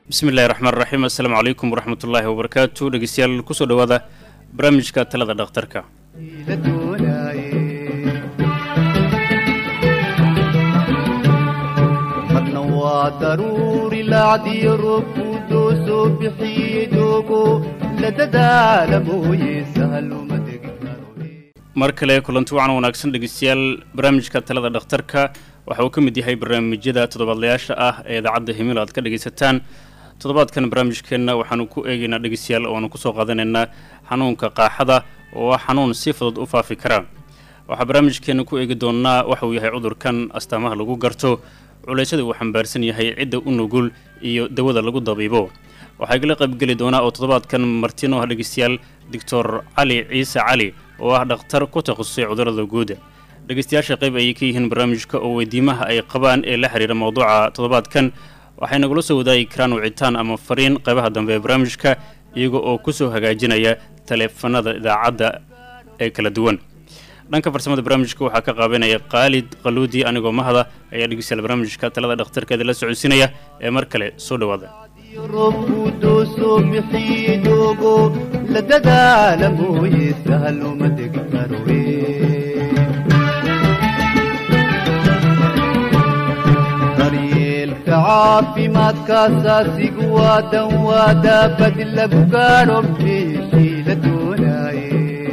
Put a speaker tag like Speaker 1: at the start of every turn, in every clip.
Speaker 1: bismi illahi raxmaan raxiim assalaamu calaykum waraxmat ullaahi wabarakaatu dhegeystayaal kusoo dhowaada barnaamijka talada dhakhtarka
Speaker 2: marna waa daruuri laacdiyo roobku doosoo bixiye doogo la dadaala mooye sahaluma degi karo
Speaker 1: mar kale kulanti wacan wanaagsan dhegeystayaal barnaamijka talada dhakhtarka waxa uu ka mid yahay barnaamijyada toddobaadlayaasha ah ee idaacadda himilo aad ka dhegaysataan toddobaadkan barnaamijkeenna waxaanu ku eegaynaa dhegeystayaal oo aanu kusoo qaadanaynaa xanuunka qaaxada oo ah xanuun si fudud u faafi kara waxaa barnaamijkeenna ku eegi doonnaa waxa uu yahay cudurkan astaamaha lagu garto culeysyada uu xambaarsan yahay cidda u nugul iyo dawada lagu dabiibo waxaa igala qaybgeli doonaa oo toddobaadkan martino ah dhegeystayaal doctor cali ciise cali oo ah dhakhtar ku takhasusay cudurada guud dhegeystayaasha qayb ayay ka yihiin barnaamijka oo weydiimaha ay qabaan ee la xiriira mowduuca toddobaadkan waxay nagula soo wadaagi karaan wicitaan ama fariin qaybaha dambe ee barnaamijka iyaga oo ku soo hagaajinaya taleefanada idaacadda ee kala duwan dhanka farsamada barnaamijka waxaa ka qaabanaya khaalid qaluudi anigoo mahada ayaa dhegeystayaal barnaamijka talada dhakhtarkeeda la socodsiinaya ee mar kale soo dhowaada
Speaker 2: iyo roobku doosoo bixiye doogo la dadaala mooye sahaluma degi karo daryeelka caafimaadka asaasigu waa dan waa daabad lagu gaadho meeshii la doonaaye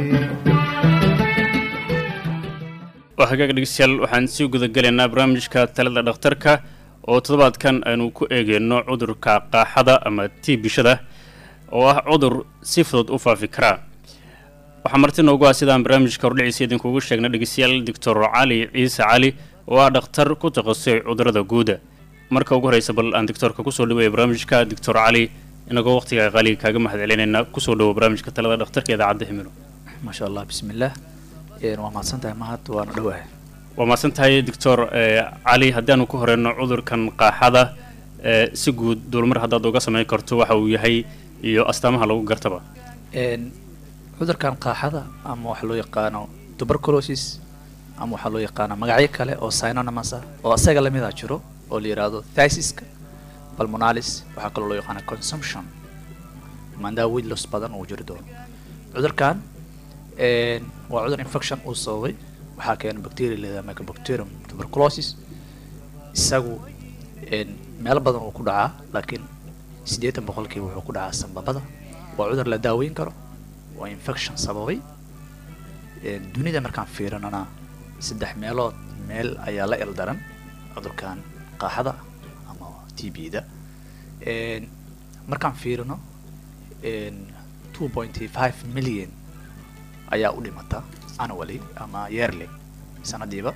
Speaker 1: waa hagaag dhegeystayaal waxaan sii gudagelaynaa barnaamijka talada dhakhtarka oo toddobaadkan aynu ku eegeyno cudurka qaaxada ama tiibishada oo ah cudur si fudud u faafi karaa waxaa marti noogu ah sidaan barnaamijka hordhiciisa idinkugu sheegnay dhegeystayaal doctor cali ciise cali oo ah dhakhtar ku takhasusay cudurada guuda marka ugu horeysa bal aan doctorka kusoo dhaweeya barnaamijka doctor cali inagoo waqtiga qaaliga kaaga mahad celinayna kusoo dhawo barnaamijka talada dhakhtarka idaacadda himilo
Speaker 3: maasha allah bismillaah waa mahadsan tahay mahad waana dhowahay
Speaker 1: waa mahadsan tahay doctor cali haddaanu ku horeyno cudurkan qaaxada si guud dulmar haddaad uga samayn karto waxa uu yahay iyo astaamaha lagu gartaba
Speaker 3: cudurkan qaaxada ama waxaa loo yaqaano tuberculosis ama waxaa loo yaqaana magacyo kale oo synonymous ah oo asaga lamida jiro oo la yidhaahdo thysiska pulmonalis waxaa kaloo loo yaqaana consumption mandaa widlos badan uu jiri doono cudurkan waa cudur infection uu sababay waxaa keena bacteria leedaha mycobacterium tuberculosis isagu meelo badan uu ku dhacaa laakiin siddeetan boqolkiiba wuxuu ku dhacaa sambabada waa cudur la daaweyn karo waa infection sababay dunida markaan fiirinana saddex meelood meel ayaa la eldaran cudurkan qaaxada ama t b da markaan fiirino two pointy five million ayaa u dhimata annually ama yearly sanadiiba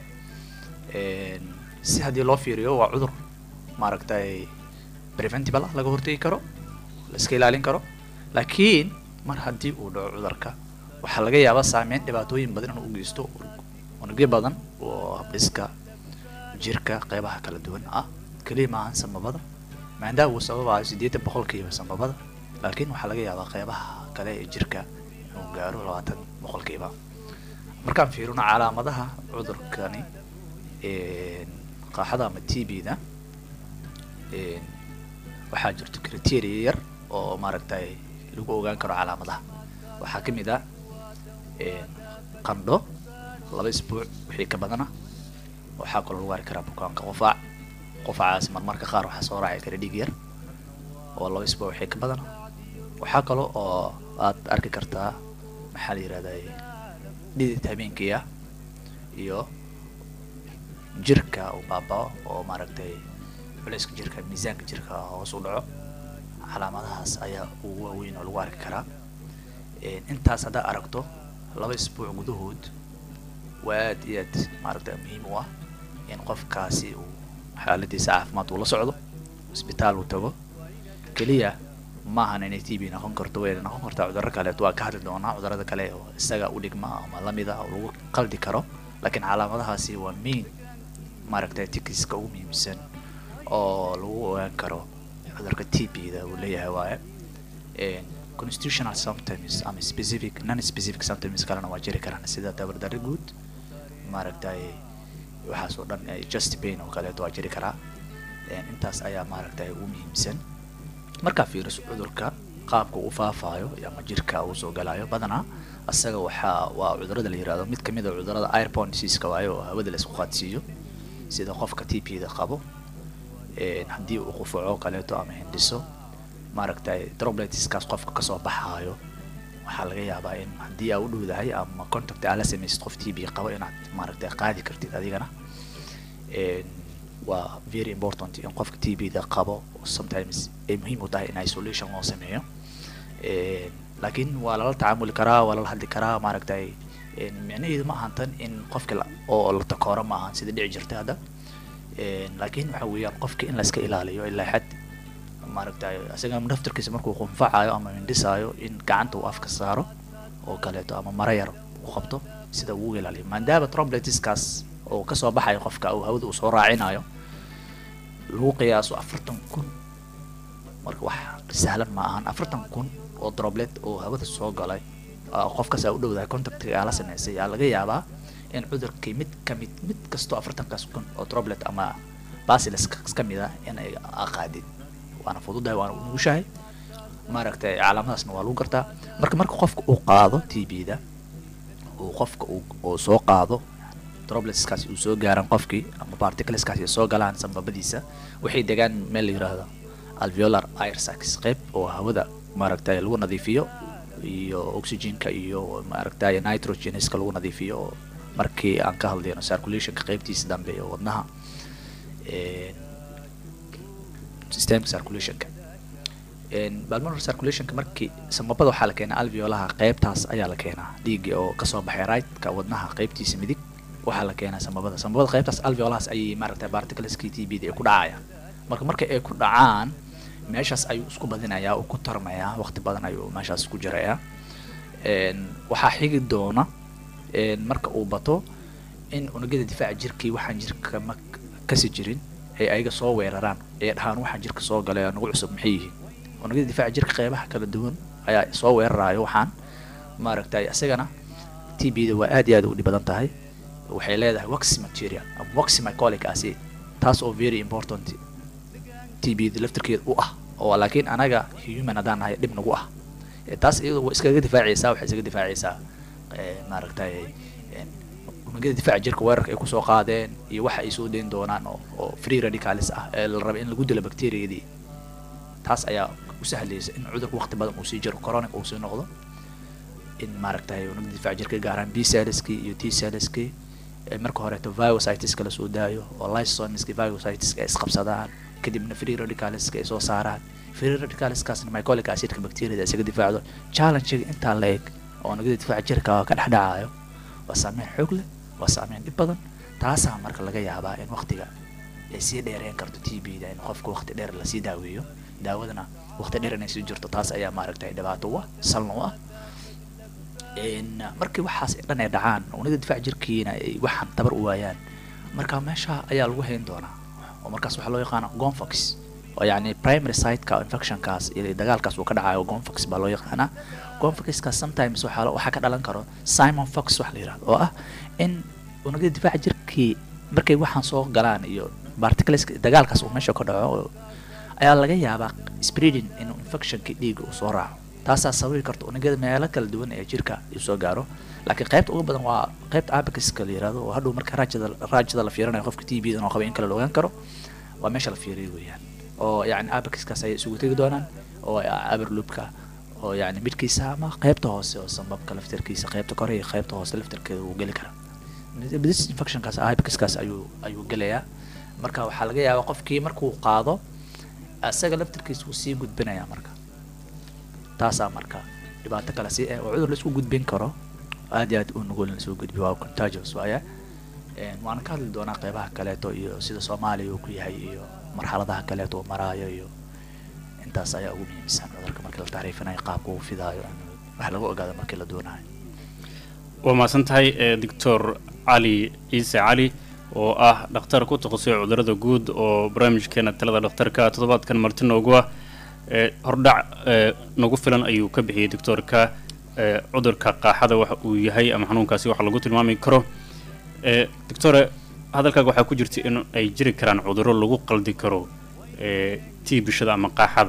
Speaker 3: si haddii loo fiiriyo waa cudur maaragtay preventable ah laga hortegi karo la iska ilaalin karo laakiin mar haddii uu dhaco cudurka waxaa laga yaabaa saameyn dhibaatooyin badan inuu u geysto unugyo badan oo habdhiska jirka qeybaha kala duwan ah keliya maahan sambabada maandaa uu sababayo siddeetan boqolkiiba sambabada laakiin waxaa laga yaabaa qeybaha kale ee jirka inuu gaaro labaatan boqolkiiba markaan fiirino calaamadaha cudurkani qaaxada ama t b da waxaa jirto criteria yar oo maaragtay lagu ogaan karo calaamadaha waxaa ka mid ah qandho laba isbuuc wixii ka badana waxaa kaloo lagu arki karaa bukaanka qufaac qufacaas marmarka qaar waxaa soo raaci kara dhiig yar oo laba isbuuc wixii ka badana waxaa kaloo oo aad arki kartaa maxaa la yihahday dhidid habeenkii ah iyo jirka uu baabao oo maaragtay culayska jirka miisaanka jirka hoos u dhaco calaamadahaas ayaa ugu waaweyn oo lagu arki karaa intaas haddaa aragto laba isbuuc gudahood waa aad iyo aad maaragta muhiim u ah in qofkaasi uu xaaladiisa caafimaad uu la socdo isbitaal uu tago keliya maahan inay t b noqon karto way noqon kartaa cudurro kaleet waa ka hadli doonaa cudurrada kale oo isaga u dhigma ama lamida oo lagu qaldi karo laakiin calaamadahaasi waa main maaragtay tikiska ugu muhiimsan oo lagu ogaan karo cudurka t b da uu leeyahay waaye constitutional symptoms ama specific non specific symptoms kalena waa jiri karaan sida tabardarri guud maaragtay waxaas oo dhan just pain oo kaleeto waa jiri karaa intaas ayaa maaragtay ugu muhiimsan markaa fiiriso cudurka qaabka uu faafayo ama jirka uu soo galayo badanaa asaga waxaa waa cudurada la yirahdo mid kamid a cudurada airborne diseaseka waayo oo hawada la isku qaadsiiyo sida qofka t p da qabo een, haddii uu qufaco kaleeto ama hindhiso maaragtay drobletiskaas qofka kasoo baxaayo waxaa laga yaabaa in haddii aa u dhowdahay ama contact aa la samaysid qof t b qabo inaad maaragtay qaadi kartid adigana Een, waa very important in qofka t b da qabo sometimes ay muhiim u tahay in isolation loo sameeyo Een, laakiin waa lala tacaamuli karaa waa lala hadli karaa maaragtay een, micnaheedu ma ahan tan in qofka la- oo la takooro ma ahan sida dhici jirta hadda Een, laakiin waxa weeyaan qofka in la iska ilaaliyo ilaa xad maaragtay isaga naftarkiisa markuu qunfacayo ama mindhisaayo in gacanta uu afka saaro oo kaleeto ama mara yar u qabto sida uu uga ilaaliyo maadaama trobletiskaas oo kasoo baxayo qofka uu hawada uu soo raacinayo lagu qiyaaso afartan kun marka wax sahlan ma ahan afartan kun oo droplet oo hawada soo galay oo qofkaas aa u dhowdahay contactiga aa la sameysay aa laga yaabaa in cudurkii mid kamid mid kastoo afartankaas kun oo droplet ama basilis ka mid ah in ay qaadin waana fududahay waana u nugushahay maaragtay calaamadaasna waa lagu gartaa marka marka qofka uu qaado t b da uu qofka uu uu soo qaado dropletskaasi uu soo gaaran qofkii ama particleskaasi ay soo galaan sambabadiisa waxay degaan meel la yiraahdo alveolar air sacs qayb oo hawada maaragtay lagu nadiifiyo iyo oxygenka iyo maaragtay nitrogeneska lagu nadiifiyo oo markii aan ka hadlayno circulationka qaybtiisa dambe ee wadnaha een, systemka circulationka Een, pulmonary circulationka markii samabada waxaa la keenaa alveolaha qaybtaas ayaa la keenaa dhiigga oo kasoo baxay rightka wadnaha qaybtiisa midig waxaa la keenaa samabada samabada qaybtaas alveolahaas ayay maaragtay particleski t b da ay ku dhacayaan marka marka ay ku dhacaan meeshaas ayuu isku badinayaa uu ku tarmayaa waqti badan ayuu meeshaas ku jirayaa Een, waxaa xigi doona een, marka uu bato in unugyada difaaca jirkii waxaan jirka ma kasi jirin ay ayaga soo weeraraan ee dhahaan waxaan jirka soo galay oo nagu cusub maxay yihiin unugyada difaaca jirka qeybaha kala duwan ayaa soo weerarayo waxaan maaragtay isagana t b da waa aad iyo aad u dhib badan tahay waxay leedahay wax material ama wax mycolic acid taas oo very important t b da laftirkeeda u ah oo laakiin anaga human haddaan nahay dhib nagu ah Eh, taas iyadu waa iskaga difaacaysaa waxay iskaga difaacaysaa eh, maaragtay een, unugyada difaaca jirka weerarka ay kusoo qaadeen iyo waxa ay soo deyn doonaan oo oo free radicals ah ee la raba in lagu dilo bacteriadii taas ayaa u sahlaysa in cudurka waqti badan uu sii jiro chronic uu sii noqdo in maaragtay unugyada difaaca jirka gaaraan b cellskii iyo t cellskii ee marka horeeto virusitis-ka lasoo daayo oo lysosomiski virusitis-ka ay isqabsadaan kadibna free radicalska ay soo saaraan free radicalskaasna mycolic acidka bacteriada isaga difaacdo challenge-ga intaa la eg oo unugyada difaaca jirka ka dhex dhacayo waa saameyn xoog leh waa saameyn dhib badan taasaa marka laga yaabaa in waqtiga ay sii dheereen karto t b da in qofka waqti dheer lasii daaweeyo daawadana waqti dheer inay sii jirto taas ayaa maaragtay dhibaato u ah salna u ah Een, markii waxaas dhan ay dhacaan unida difaac jirkiina ay waxaan tabar u waayaan marka meesha ayaa lagu hayn doonaa oo markaas waxaa loo yaqaana gonfox oo yacni primary siteka infectionkaas iyo dagaalkaas uu ka dhacayo gonfox baa loo yaqaanaa gonfoxkaas sometimes waxaa lo- waxaa ka dhalan karo simon fox wax la yirahdo oo ah in unugyada difaaca jirkii markay waxaan soo galaan iyo particles dagaalkaas uu meesha ka dhaco oo- ayaa laga yaabaa spreading inuu infectionkii dhiigga uu soo raaco taasaa sababi karta unugyada meelo kala duwan ee jirka uu soo gaaro laakiin qaybta ugu badan waa qaybta abaciska la yirahdo oo hadhow marka raajada raajada la fiirinayo qofka t b dan oo qaba in kale la ogaan karo waa meesha la fiiriyo weeyaan oo yacni abaciskaas ayay isugu tegi doonaan oo aberloopka oo yacni midkiisa ama qaybta hoose oo sambabka laftirkiisa qaybta kore iyo qaybta hoose laftirkeeda uu geli karaa this infectionkaas abaciskaas ayuu ayuu gelayaa marka waxaa laga yaabaa qofkii markuu qaado isaga laftirkiisa wuu sii gudbinayaa marka taasaa marka dhibaato kale si oo cudur laisku gudbin karo aad iyo aad u nugul in lasoo gudbiyo waa contagious waaya Een, waana ka hadli doonaa qeybaha kaleeto iyo sida soomaaliya uu ku yahay iyo marxaladaha kaleeto uu maraayo iyo intaas ayaa ugu muhiimsan cudurka markii la tacriifinayo qaabka uu fidaayo wax lagu ogaado markii la doonayo
Speaker 1: waa mahadsan tahay ee doctor cali ciise cali oo ah dhakhtar ku takhasusay cudurada guud oo barnaamijkeena talada dhakhtarka toddobaadkan marti noogu ah ee hordhac ee nagu filan ayuu ka bixiyey doctorka ee cudurka qaaxada waxa uu yahay ama xanuunkaasi waxa lagu tilmaami karo ee doctore hadalkaaga waxaa ku jirta in ay jiri karaan cudurro lagu qaldi karo ee tiibishada ama qaaxada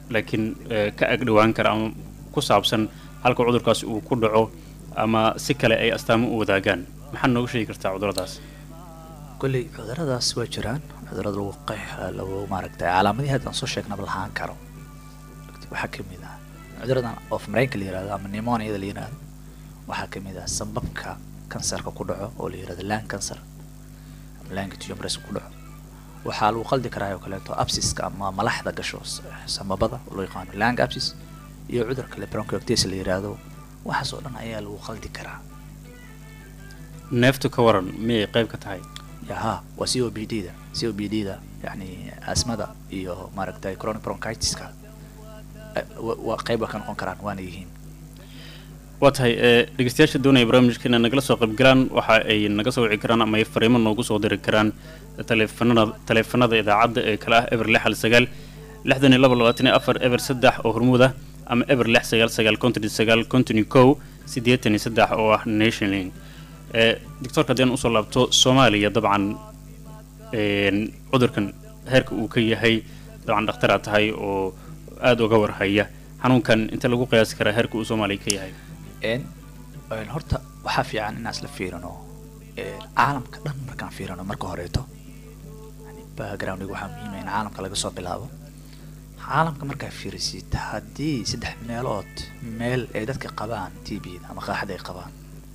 Speaker 1: laakiin eh, ka agdhowaan kara ama ku saabsan halka cudurkaas uu ku dhaco ama si kale ay astaamo u wadaagaan maxaad nooga sheegi kartaa cuduradaas
Speaker 3: kolley cuduradaas waa jiraan cudurada lagu qeex lagu maaragtay calaamadihii hadda aan soo sheegnaba lahaan karo waxaa ka mid ah cuduradan of mareenka la yihahdo ama pneumoniada la yihahdo waxaa ka mid ah sambabka kansarka ku dhaco oo la yihahdo lung cancer ama lung tumors ku dhaco waxaa lagu qaldi karaa oo kaleeto absiska ama malaxda gasho s- sambabada oo loo yaqaano lung absis iyo cudur kale bronchiectasis la yihahdo waxaas oo dhan ayaa lagu qaldi karaa
Speaker 1: neeftu ka waran miyay qayb ka tahay
Speaker 3: yaha waa c o b d da c o b d da yani asmada iyo maaragtay chronic bronchitiska eh, wa- waa qayb waa ka noqon karaan waana yihiin
Speaker 1: waa tahay ee dhegeystayaasha doonaya barnaamijka inay nagala soo qaybgalaan waxa ay naga soo wici karaan ama ay fariimo noogu soo diri karaan taleefanada taleefanada idaacadda ee kale ah eber lix hal sagaal lixdan iyo laba labaatan iyo afar eber saddex oo hormuud ah ama eber lix sagaal sagaal konton iyo sagaal konton iyo kow siddeetan iyo saddex oo ah nationling ee doctorka haddii aan usoo laabto soomaaliya dabcan een, cudurkan heerka uu ka yahay dabcan dhakhtaraa tahay oo aada uga warhaya xanuunkan inta lagu qiyaasi karaa heerka uu soomaaliya ka yahay
Speaker 3: n n horta waxaa fiican inaan isla fiirino eh, caalamka dhan markaan fiirino marka horeeto yani backgroundga waxaa muhiima in caalamka laga soo bilaabo caalamka markaa fiirisid haddii saddex meelood meel ay dadka qabaan t b ama qaaxada ay qabaan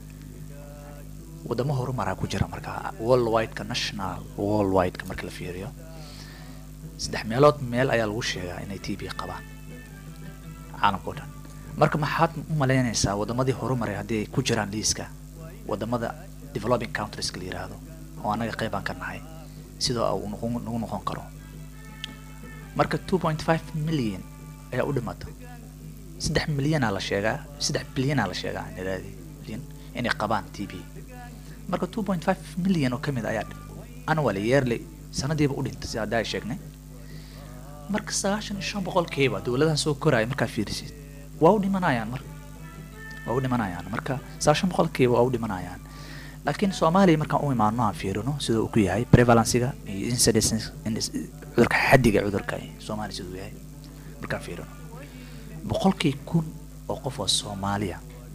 Speaker 3: wadamo horumaraa ku jira markaa worldwideka national worldwideka marka la fiiriyo saddex meelood meel ayaa lagu sheegaa inay t b qabaan caalamka oo dhan marka maxaad u malaynaysaa wadamadii horumaray haddii ay ku jiraan liiska wadamada developing countrieska la yiraahdo oo annaga qeybaan ka nahay sidoo uu noqon nagu noqon karo marka two point five million ayaa u dhimata saddex milyanaa la sheegaa saddex bilyanaa la sheegaa niraadi bilyan inay qabaan t b marka two point five million oo ka mid ayaa annually yearly sanadiiba u dhintay sida hadda ay sheegnay marka sagaashan iyo shan boqolkiiba dowladaha soo koraya markaa fiirisid waa u dhimanayaan marka waa u dhimanayaan marka sagaashan boqolkiiba waa u dhimanayaan laakiin soomaaliya markaan u imaano aan fiirino sida uu ku yahay prevalensiga iyo incidence in- cudurka xaddiga cudurka soomaaliya siduu yahay markaan fiirino boqolkii kun oo qof oo soomaaliya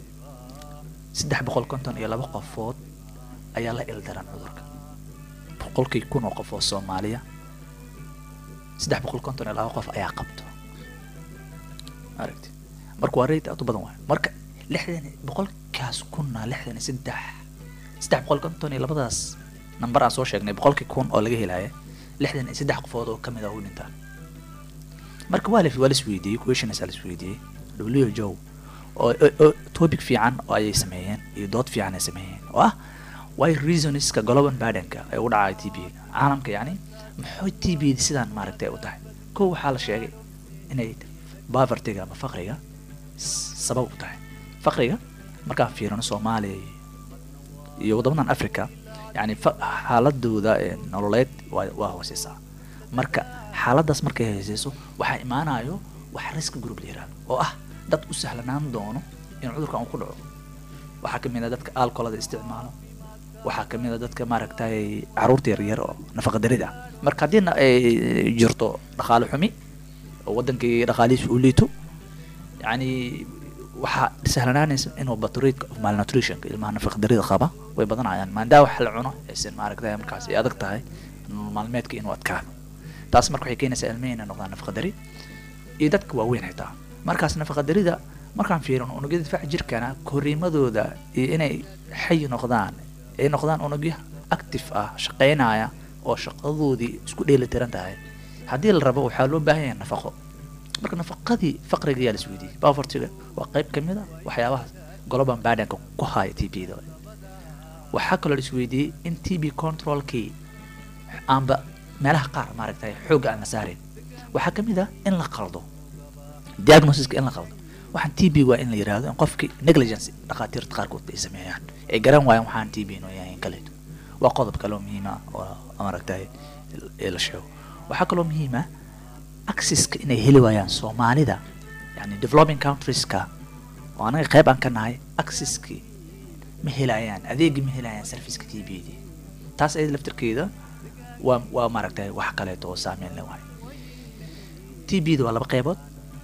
Speaker 3: saddex boqol konton iyo laba qofood ayaa la ildaran cudurka boqolkii kun oo qof oo soomaaliya saddex boqol konton iyo laba qof ayaa qabto aragti marka waa rate aad u badan waayo marka lixdan boqolkaas kunna lixdan iyo saddex saddex boqol konton iyo labadaas namber aan soo sheegnay boqolkii kun oo laga helaya lixdan iyo saddex qofood oo kamid ah u dhintaan marka waa la waa la isweydiiyey questions aa la isweydiiyey w joe oo oo- oo topic fiican oo ayay sameeyeen iyo dood fiican ay sameeyeen oo ah why reasonska global burdenka ay u dhacay t b caalamka yacni maxay t b sidaan maaragtay u tahay kow waxaa la sheegay inay povertyga ama faqriga s- sabab u tahay faqriga markaan fiirino soomaaliya iyo wadamadan africa yani fa- xaaladooda ee nololeed waa waa hooseysaa marka xaaladaas markay hooseyso waxaa imaanayo wax risk group la yihahdo oo ah dad u sahlanaan doono in cudurkan uu ku dhaco waxaa kamid a dadka alcoholada isticmaalo waxaa kamid a dadka maaragtay caruurta yaryar oo nafaqa darid ah marka haddiina ay jirto dhaqaale xumi oo wadankii dhaqaalihiisa uu liito yani waxaa sahlanaanaysa inuu batrate of malnutrition ilmaha nafaqa darida qaba way badanayaan maandaa wax la cuno aysan maaragtay markaas ay adag tahay nolol maalmeedka inuu adkaado taas marka waxay keenaysaa ilmihi inay noqdaan nafaqa dari iyo dadka waaweyn xitaa markaas nafaqa darida markaan fiirino unugyada difaaca jirkana koriimadooda iyo inay xay noqdaan ay noqdaan unugyo active ah shaqaynaya oo shaqadoodii isku dheeli tiran tahay haddii la rabo waxaa loo baahan yahay nafaqo marka nafaqadii faqriga ayaa la isweydiiyey povertyga waa qayb ka mid a waxyaabaha global burdenka ku haya t b da waxaa kaloo la isweydiiyey in t b controlkii aanba meelaha qaar maaragtay xoogga aan la saarin waxaa ka mid ah in la qaldo diagnosiska in la qaldo waxaan t b waa in la yidhaahdo in qofkii negligence dhakhaatiirta qaarkood ay sameeyaan ay garan waayaan waxaan t b inuu yahay in kaleeto waa qodob kaloo muhiim ah oo maaragtay ee la sheego waxaa kaloo muhiim ah accesska inay heli waayaan soomaalida yani developing countrieska oo anaga qayb aan ka nahay accesskii ma helayaan adeegii ma helayaan serviceka t b d taas ayada laftirkeeda waa waa maaragtay wax kaleeto oo saameyn le waay t b da waa laba qaybood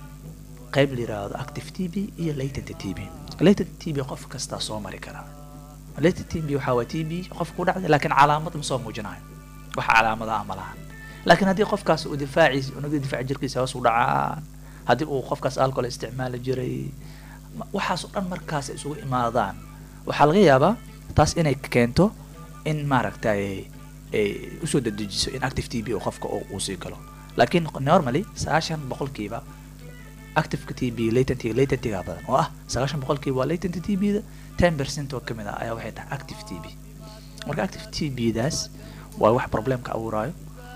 Speaker 3: qayb la yiraahdo active t b iyo latent t b latent t b qof kastaa soo mari karaa latent t b waxaa waa t b qof ku dhacday laakiin calaamad ma soo muujinayo wax calaamada ah ma lahan laakiin haddii qofkaas uu difaaciis unugda difaaca jirkiisa hoos u dhacaan haddii uu qofkaas alcohol isticmaali jiray ma- waxaas oo dhan markaas ay isugu imaadaan waxaa laga yaabaa taas inay keento in maaragtay ay usoo dedejiso in active t b uu qofka uu uu sii galo laakiin normally sagaashan boqolkiiba activeka t b latent latentiga badan oo ah sagaashan boqolkiiba waa latent t b da ten percent oo kamid ah ayaa waxay tahay active t b marka active t b daas waa wax problemka abuuraayo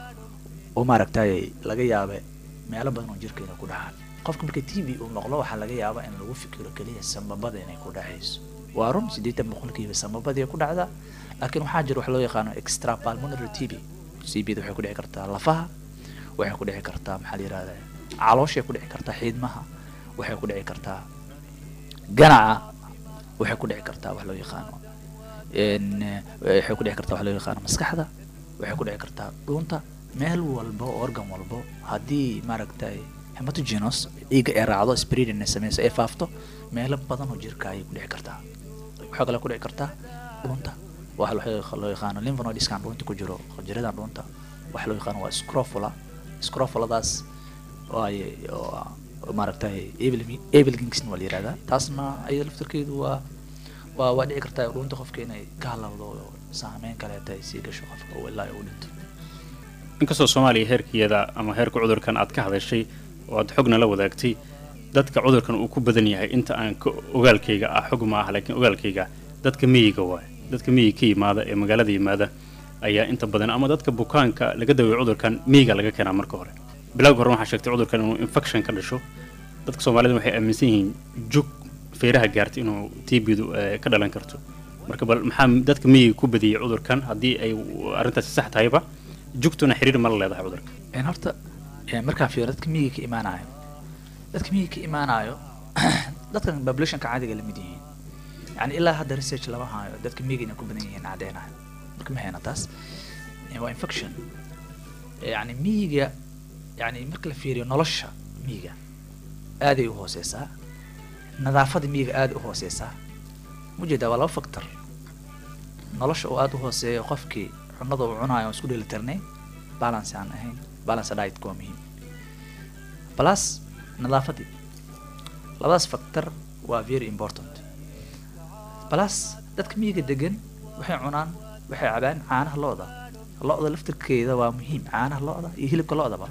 Speaker 3: oo maaragtay laga yaabe meelo badan oo jirkeena ku dhacaan qofka marka t b uu noqdo waxaa laga yaabaa in lagu fikiro keliya samabada inay ku dhacayso waa run siddeetan boqolkiiba samabadii ku dhacda laakiin waxaa jira wax loo yaqaano extra pulmonary t b t b da waxay ku dhici kartaa lafaha waxay ku dhici kartaa maxaa la yirahdaa calooshay ku dhici kartaa xiidmaha waxay ku dhici kartaa ganaca waxay ku dhici kartaa wax loo yaqaano n waxay ku dhici kartaa wax loo yaqaano maskaxda waxay ku dhici kartaa dhuunta meel walbo organ walbo haddii maaragtay hematogenous dhiigga ay raacdo spreading ay sameyso ay faafto meelo badan oo jirka ayay ku dhici kartaa waxaa kale ku dhici kartaa dhuunta waxa loo- loo yaqaano lymphonoidiskan dhuunta ku jiro jiradan dhuunta waxa loo yaqaano waa scrofula scrofuladaas oo ay oo oo maaragtay abelgingsn waa la yihahdaa taasna ayada laftarkeedu waa waa waa dhici kartaa dhuunta qofka inay ka halawdo oo saameyn kaleeta ay sii gasho qofka oo ilaa uu dhinto
Speaker 1: inkastoo soomaaliya heerkeeda ama heerka cudurkan aad ka hadashay oo aad xogna la wadaagtay dadka cudurkan uu ku badan yahay inta aan ka ogaalkayga ah xog ma ah laakiin ogaalkayga dadka miyiga waay dadka miyiga ka yimaada ee magaalada yimaada ayaa inta badan ama dadka bukaanka laga daweeyo cudurkan miyiga laga keenaa marka hore bilowga hore waxaa sheegtay cudurkan inuu infection ka dhasho dadka soomaalida waxay aaminsan yihiin jug feeraha gaartay inuu tbdu ka dhalan karto marka bal maxaa dadka miyiga ku badiyey cudurkan haddii ay arrintaasi sax tahayba jugtuna xiriir ma la leedahay cudurka
Speaker 3: een horta een markaan fiiro dadka miyiga ka imaanayo dadka miyiga ka imaanayo dadkan populationka caadiga lamid yihiin yani ilaa hadda research lama hayo dadka miyiga inay ku badan yihiin cadeynayo marka ma hayna taas Een waa infection yani miyiga yani marka la fiiriyo nolosha miyiga aaday u hooseysaa nadaafada miyiga aad u hooseysaa mujeedaa waa laba factor nolosha oo aad u hooseeyo qofkii cunada uu cunayo aan isku dheelitirnay balance aan ahayn balance diet waa muhiim plus nadaafadii labadaas factor waa very important plus dadka miyiga degan waxay cunaan waxay cabaan caanaha lo-da lo-da laftirkeeda waa muhiim caanaha lo-da iyo hilibka lo-daba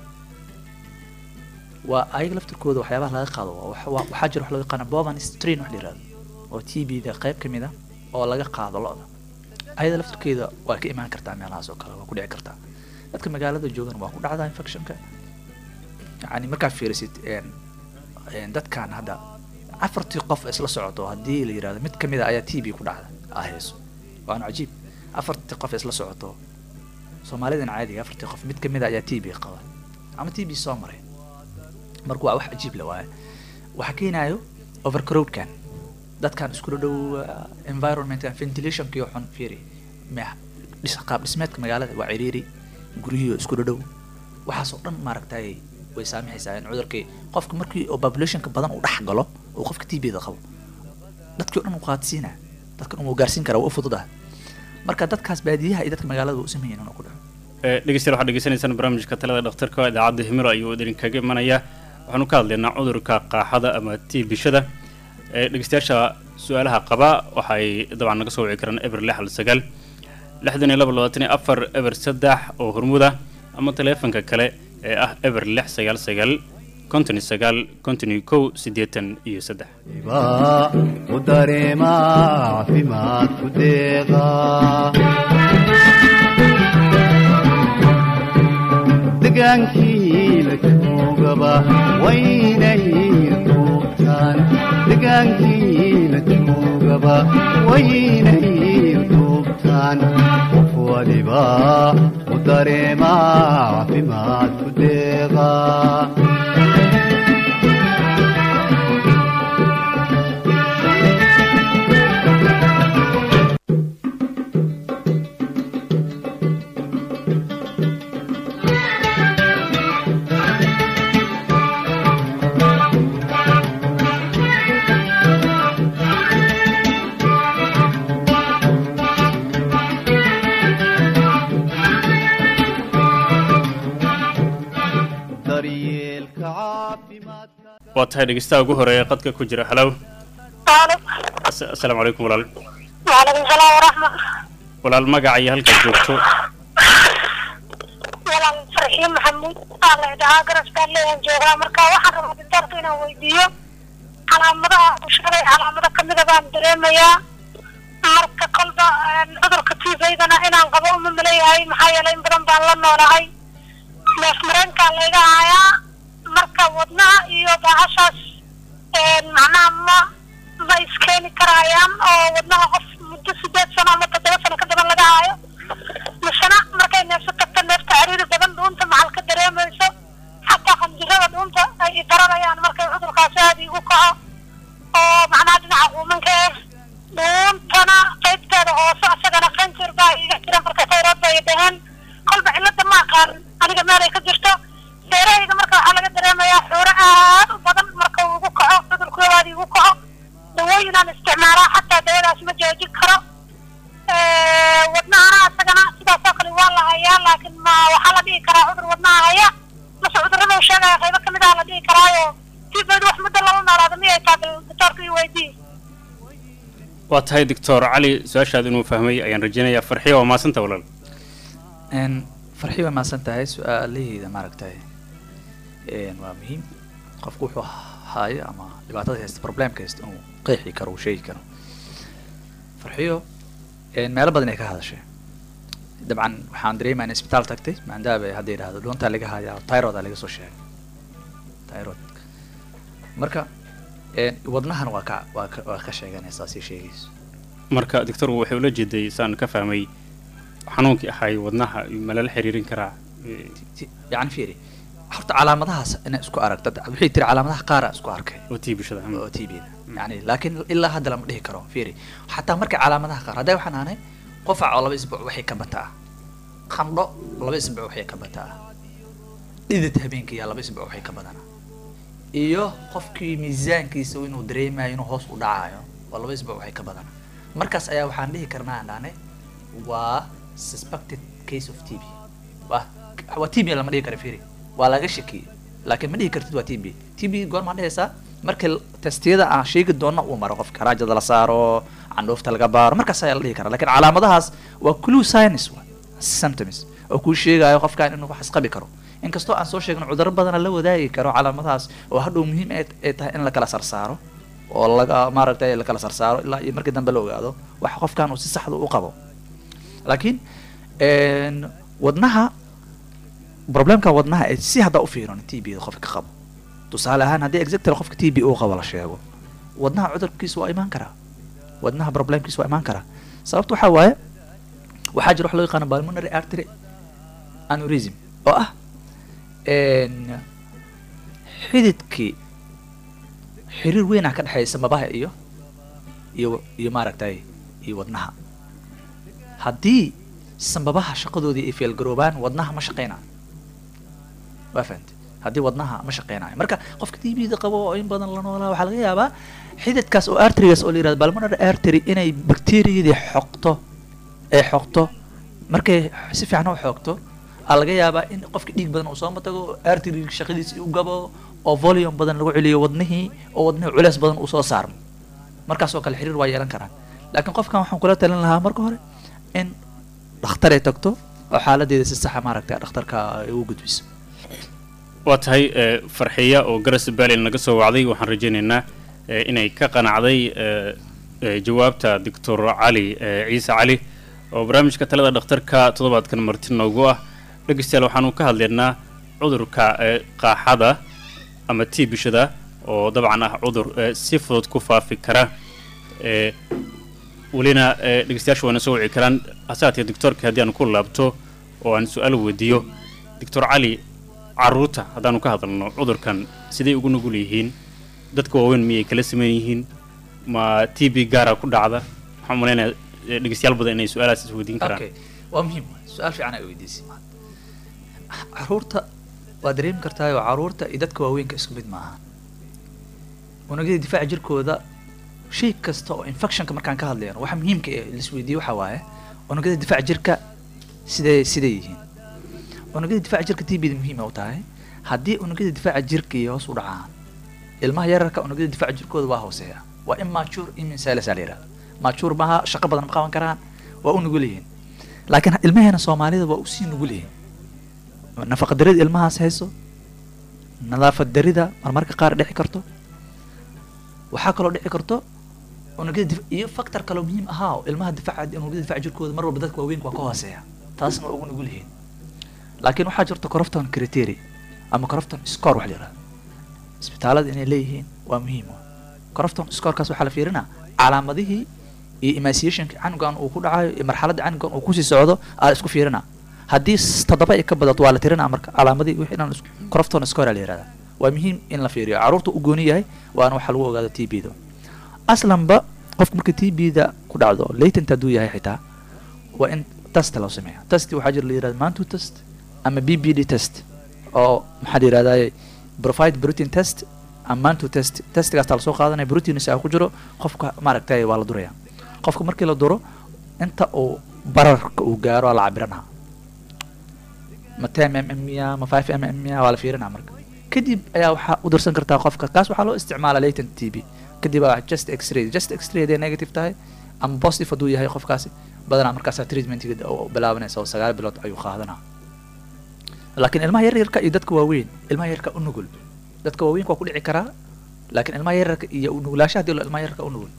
Speaker 3: waa ayaga laftirkooda waxyaabaha laga qaado waa wax- waa- waxaa jira wax loo yaqaana bovan strain wax la yirahdo oo t b da qayb ka mid a oo laga qaado lo-da ayada laftirkeeda waa ka imaan kartaa meelahaas oo kale waa ku dhici kartaa dadka magaalada joogan waa ku dhacdaa infectionka yani markaa fiirisid een een dadkan hadda afartii qof isla socoto haddii la yirahdo mid kamid a ayaa t b ku dhacda ahayso waana cajiib afartii qof isla socoto soomaalidan caadiga afartii qof mid kamid a ayaa t b qaba ama t b soo maray marka waa wax cajiib la waaye waxaa keenayo overcrowdkan dadkan iskula dhow uh, environmentka ventilationkiyo xun fiiri ma- dhis- qaab dhismeedka magaalada waa ciriiri guryihiio isku dhow waxaasoo dhan maaragtay way saamixaysaa in cudurkii qofka markii oo populationka badan uu dhex galo oo qofka t b da qabo dadkii o dhan uu qaadsiina dadkan uu gaarsiin karaa waa u fududaha marka dadkaas baadiyaha iyo dadka magaalada waa u sameeyeen inuu ku dhaco
Speaker 1: Eh, dhegeystayaal waxaad dhegeysanaysaan barnaamijka talada dhakhtarka idaacadda himilo ayuu idinkaga imanaya waxaanu ka hadlaynaa cudurka qaaxada ama tiibishada Eh, dhegeystayaasha su-aalaha qaba waxay dabcan naga soo wici karaan eber lix hal sagaal lixdan iyo laba labaatan iyo afar eber saddex oo hormuda ama taleefanka kale ee ah eber lix sagaal sagaal konton iyo sagaal konton iyo kow siddeetan iyo saddex
Speaker 2: baa u dareema caafimaad ku deeqa degaankii la joogaba waynay duubtaan degaankii la joogaba waynay duubtaan qof waliba u dareema caafimaad ku deeqa
Speaker 1: waa tahay dhegeystaha ugu horeeya qadka ku jira halow
Speaker 4: Alo.
Speaker 1: As- asalaamu calaykum walaal
Speaker 4: Waalaikum salaam waraxma.
Speaker 1: walaal magaca iyo halkaad joogto
Speaker 4: Walaal Farxiin Maxamuud aa la idhahaa garaskaan leeyahan joogaa marka waxaan rabaa dintaarka inaan weydiiyo calaamadaha uu sheegay calaamado kamida baan dareemayaa marka kolba een, cudurka tiifaydana inaan qabo uma maleeyahay maxaa yeelay in badan baan la noolahay neef mareenkaa layga hayaa marka wadnaha iyo baahashaas een, macnaha ma ma iskeeni karayaan oo wadnaha qof muddo sideed sano ama toddoba sano ka badan laga haayo misena markay neefso tagto neefta cariiri badan dhuunta maxal ka dareemayso xataa qanjirada dhuunta ay i daranayaan markay cudurkaasi aada igu kaco oo macnaha dhinaca quumanka eh dhuuntana qaybteeda hoose asagana qanjir baa iga jira marka tayrood bay dhaheen kolba cilada ma aqaan aniga meelay ka jirto seerahayga marka waxaa laga dareemayaa xuuro aad u badan marka uu igu kaco cudurku aada igu kaco dawooyinaan isticmaalaa xataa dawadaas ma joojin karo wadnahana asagana sidaas oo kale waa la hayaa laakiin ma waxaa la dhihi karaa cudur wadnaha haya mase cudurada uu sheegaya qaybo kamid ah la dhihi karaayo tibayd wax muddo lala noolaada miyay taa doctoorka ii weydii
Speaker 1: waa tahay doctor cali su-aashaad inuu fahmay ayaan rajaynayaa farxiya waa maasanta walaal
Speaker 3: n farxi way mahadsan tahay su-aalaheeda maaragtay n waa muhiim qofku wuxuu haayo ama dhibaatada haysta problemka haysta inuu qeexi karo uu sheegi karo farxiyo n meelo badan ay ka hadashay dabcan waxaan dareemaya in isbitaal tagtay maadaaba hadda yidhahdo dhuuntaa laga hayaa tyrod aa laga soo sheegay tyrod marka n wadnahana waa ka waa ka waa ka sheeganaysaa si sheegayso
Speaker 1: marka doctor waxay ula jeeday saan ka fahmay xanuunkii ahay wadnaha ma lala xiriirin karaa Eh,
Speaker 3: Ti- yani fiiri horta calaamadahaas inaa isku aragta waxay tiri calaamadaha qaara isku arkay
Speaker 1: oo tii bulshada hmm.
Speaker 3: oo t b da yani laakiin ilaa hadda lama dhihi karo fiiri xataa marka calaamadaha qaar hadday waxaan aanay qofac oo laba isbuuc waxay ka bataa qandho laba isbuuc waxay ka bataa dhidid habeenkii yaa laba isbuuc waxay ka badana iyo qofkii miisaankiisa inuu dareemayo inuu hoos u dhacayo oo laba isbuuc waxay ka badana markaas ayaa waxaan dhihi karnaa aan dhahnay waa suspected case of t b waa waa t b lama dhihi karo fiiri waa laga shakiyey laakiin ma dhihi kartid waa t b t b goormaan dhehaysaa markii l- testiyada aan sheegi doona uu maro qofka raajada la saaro candhuufta laga baaro markaas ayaa la dhihi karaa lakiin calaamadahaas waa clue science wa symptoms oo kuu sheegayo qofkan inuu wax isqabi karo inkastoo aan soo sheegin cudurro badana la wadaagi karo calaamadahaas oo hadhow muhiim ay ay tahay in la kala sarsaaro oo laga maaragtay la kala sarsaaro ilaa iyo markii dambe la ogaado wax qofkan uu si saxda u qabo laakiin n wadnaha problemka wadnaha ee si haddaa u fiirin t b da qofka ka qabo tusaale ahaan haddii exactly qofka t b uu qabo la sheego wadnaha cudurkiisa waa imaan karaa wadnaha problemkiisa waa imaan karaa sababta waxaa waaye waxaa jira wax loo yaqaano pulmonary artery aneurysm oo ah n xididkii xiriir weyn ah ka dhexeeya samabaha iyo iyo iyo maaragtay iyo wadnaha haddii sambabaha shaqadoodii ay feelgaroobaan wadnaha ma shaqeynayo waa fahamte haddii wadnaha ma shaqeynayo marka qofka t b da qabo oo in badan la noolaa waxaa laga yaabaa xididkaas oo arterigas oo la yirahdo pulmonary artery inay bacteriyadii xoqto ay xoqto markay si fiican u xoogto aa laga yaabaa in qofka dhiig badan uu soo matago artery shaqadiisi u gabo oo volume badan lagu celiyo wadnihii oo wadnihii culeys badan uu soo saarmo markaas oo kale xiriir waa yeelan karaan laakiin qofkan waxaan kula talin lahaa marka hore in dhakhtar ay tagto oo xaaladeeda si saxa maaragtay dhakhtarka ay ugu gudbiso
Speaker 1: waa tahay eh, farxiya oo garas baalin naga soo wacday waxaan rajaynaynaa eh, inay ka qanacday eh, eh, jawaabta doctor cali eh, ciise cali oo barnaamijka talada dhakhtarka toddobaadkan marti noogu ah dhegeystayaal waxaanu ka hadlaynaa cudurka eh, qaaxada ama tii bishada oo dabcan ah cudur eh, si fudud ku faafi kara eh, welina eh, dhegeystayaashu waana soo wici karaan hase haatee doctorka haddii aan ku laabto oo aan su-aal weydiiyo doctor cali caruurta haddaanu ka hadalno cudurkan siday ugu nugul yihiin dadka waaweyn miyay kala sameyn yihiin ma t b gaara ku dhacda waxaan umalaynaya eh, dhegeystayaal badan inay su-aalahaas isweydiin karaan
Speaker 3: okay waa muhiim su-aal fiican ay weydiisay maanta caruurta waa dareemi kartaayoo caruurta iyo dadka waaweynka isku mid maaha unugyada difaaca jirkooda shay kasta oo infectionka markaan ka hadlayno waxa muhiimka ee laisweydiiye waxaa waaye unugyada difaaca jirka siday siday yihiin unugyada difaaca jirka t b da muhiim u tahay haddii unugyada difaaca jirka iyo hoos u dhacaan ilmaha yararka unugyada difaaca jirkooda waa hooseeya waa immature immune cells aa la yidhahda mature maaha shaqo badan ma qaban karaan waa u nugul yihiin laakiin ilmaheena soomaalida waa usii nugul yihiin nafaqa darida ilmahaas hayso nadaafad darida marmarka qaar dhici karto waxaa kaloo dhici karto unugyada dif- iyo factor kaloo muhiim ahaa oo ilmaha difaaca unugyada difaaca jirkooda mar walba dadka waaweynka waa ka hooseeya taasna waa ugu nugul yihiin laakiin waxaa jirta corrupton criteria ama corrupton score wax la yidhahdo isbitaalada inay leeyihiin waa muhiim corrupton scorekaas waxaa la fiirinaa calaamadihii iyo emaciationka canugan uu ku dhacayo iyo marxaladda canugan uu kusii socdo aa la isku fiirinaa haddii s- toddoba ay ka badato waa la tirinaa marka calaamadihii wixii dhan isku- corrupton score aa la yihahdaa waa muhiim in la fiiriyo carruurta u gooni yahay waana waxaa lagu ogaado t b da aslanba qofka marka t b da ku dhacdo latent hadduu yahay xitaa waa in test loo sameeya test waxaa jira la yihahda mantu test ama b b d test oo maxaa la yihahdaa provide protein test ama mantu test testigaas taa lasoo qaadanaya proteins aa ku jiro qofka maaragtay waa la duraya qofka markii la duro inta uu bararka uu gaaro waa la cabiranaa ma ten mm miya ma five mm miya waa la fiirinaa marka kadib ayaa waxaa u dirsan kartaa qofka kaas waxaa loo isticmaala latent t b kadib aa just x-ray just x-ray haday negative tahay ama positive hadduu yahay qofkaasi badanaa markaasaa treatmentiga u bilaabanaysa oo sagaal bilood ayuu qaadanaa laakiin ilmaha yaryarka iyo dadka waaweyn ilmaha yararka u nugul dadka waaweynka waa ku dhici karaa laakiin ilmaha yararka iyo u nugulaashaha hadii ilmaha yararka u nugul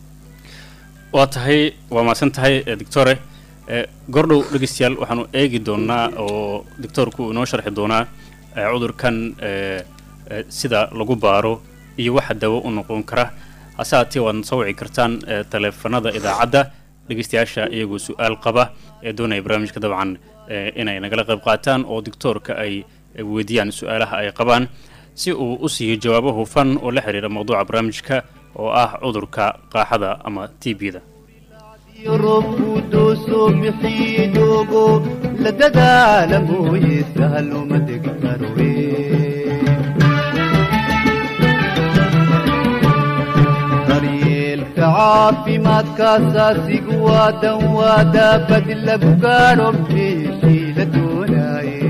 Speaker 1: waa tahay waa mahadsan tahay eh, doctore eh, gordhow dhegeystayaal waxaanu eegi doonaa oo doctoorku uu inoo sharxi doonaa eh, cudurkan eh, eh, sida lagu baaro iyo waxa dawo u noqon kara hase haatee waadna soo wici kartaan eh, taleefanada idaacadda dhegeystayaasha iyagoo su-aal qaba ee doonaya barnaamijka dabcan eh, inay nagala qayb qaataan oo doctoorka ay eh, weydiiyaan su-aalaha ay qabaan si uu u siiyo jawaabo hufan oo la xiriira mawduuca barnaamijka oo ah cudurka qaaxada ama t b-da
Speaker 2: roobku doosoo bixii doogo la dadaala mooye sahal uma degi karowe daryeelka caafimaadka asaasigu waa dan waa daabad lagu gaadho meeshii la doonaaye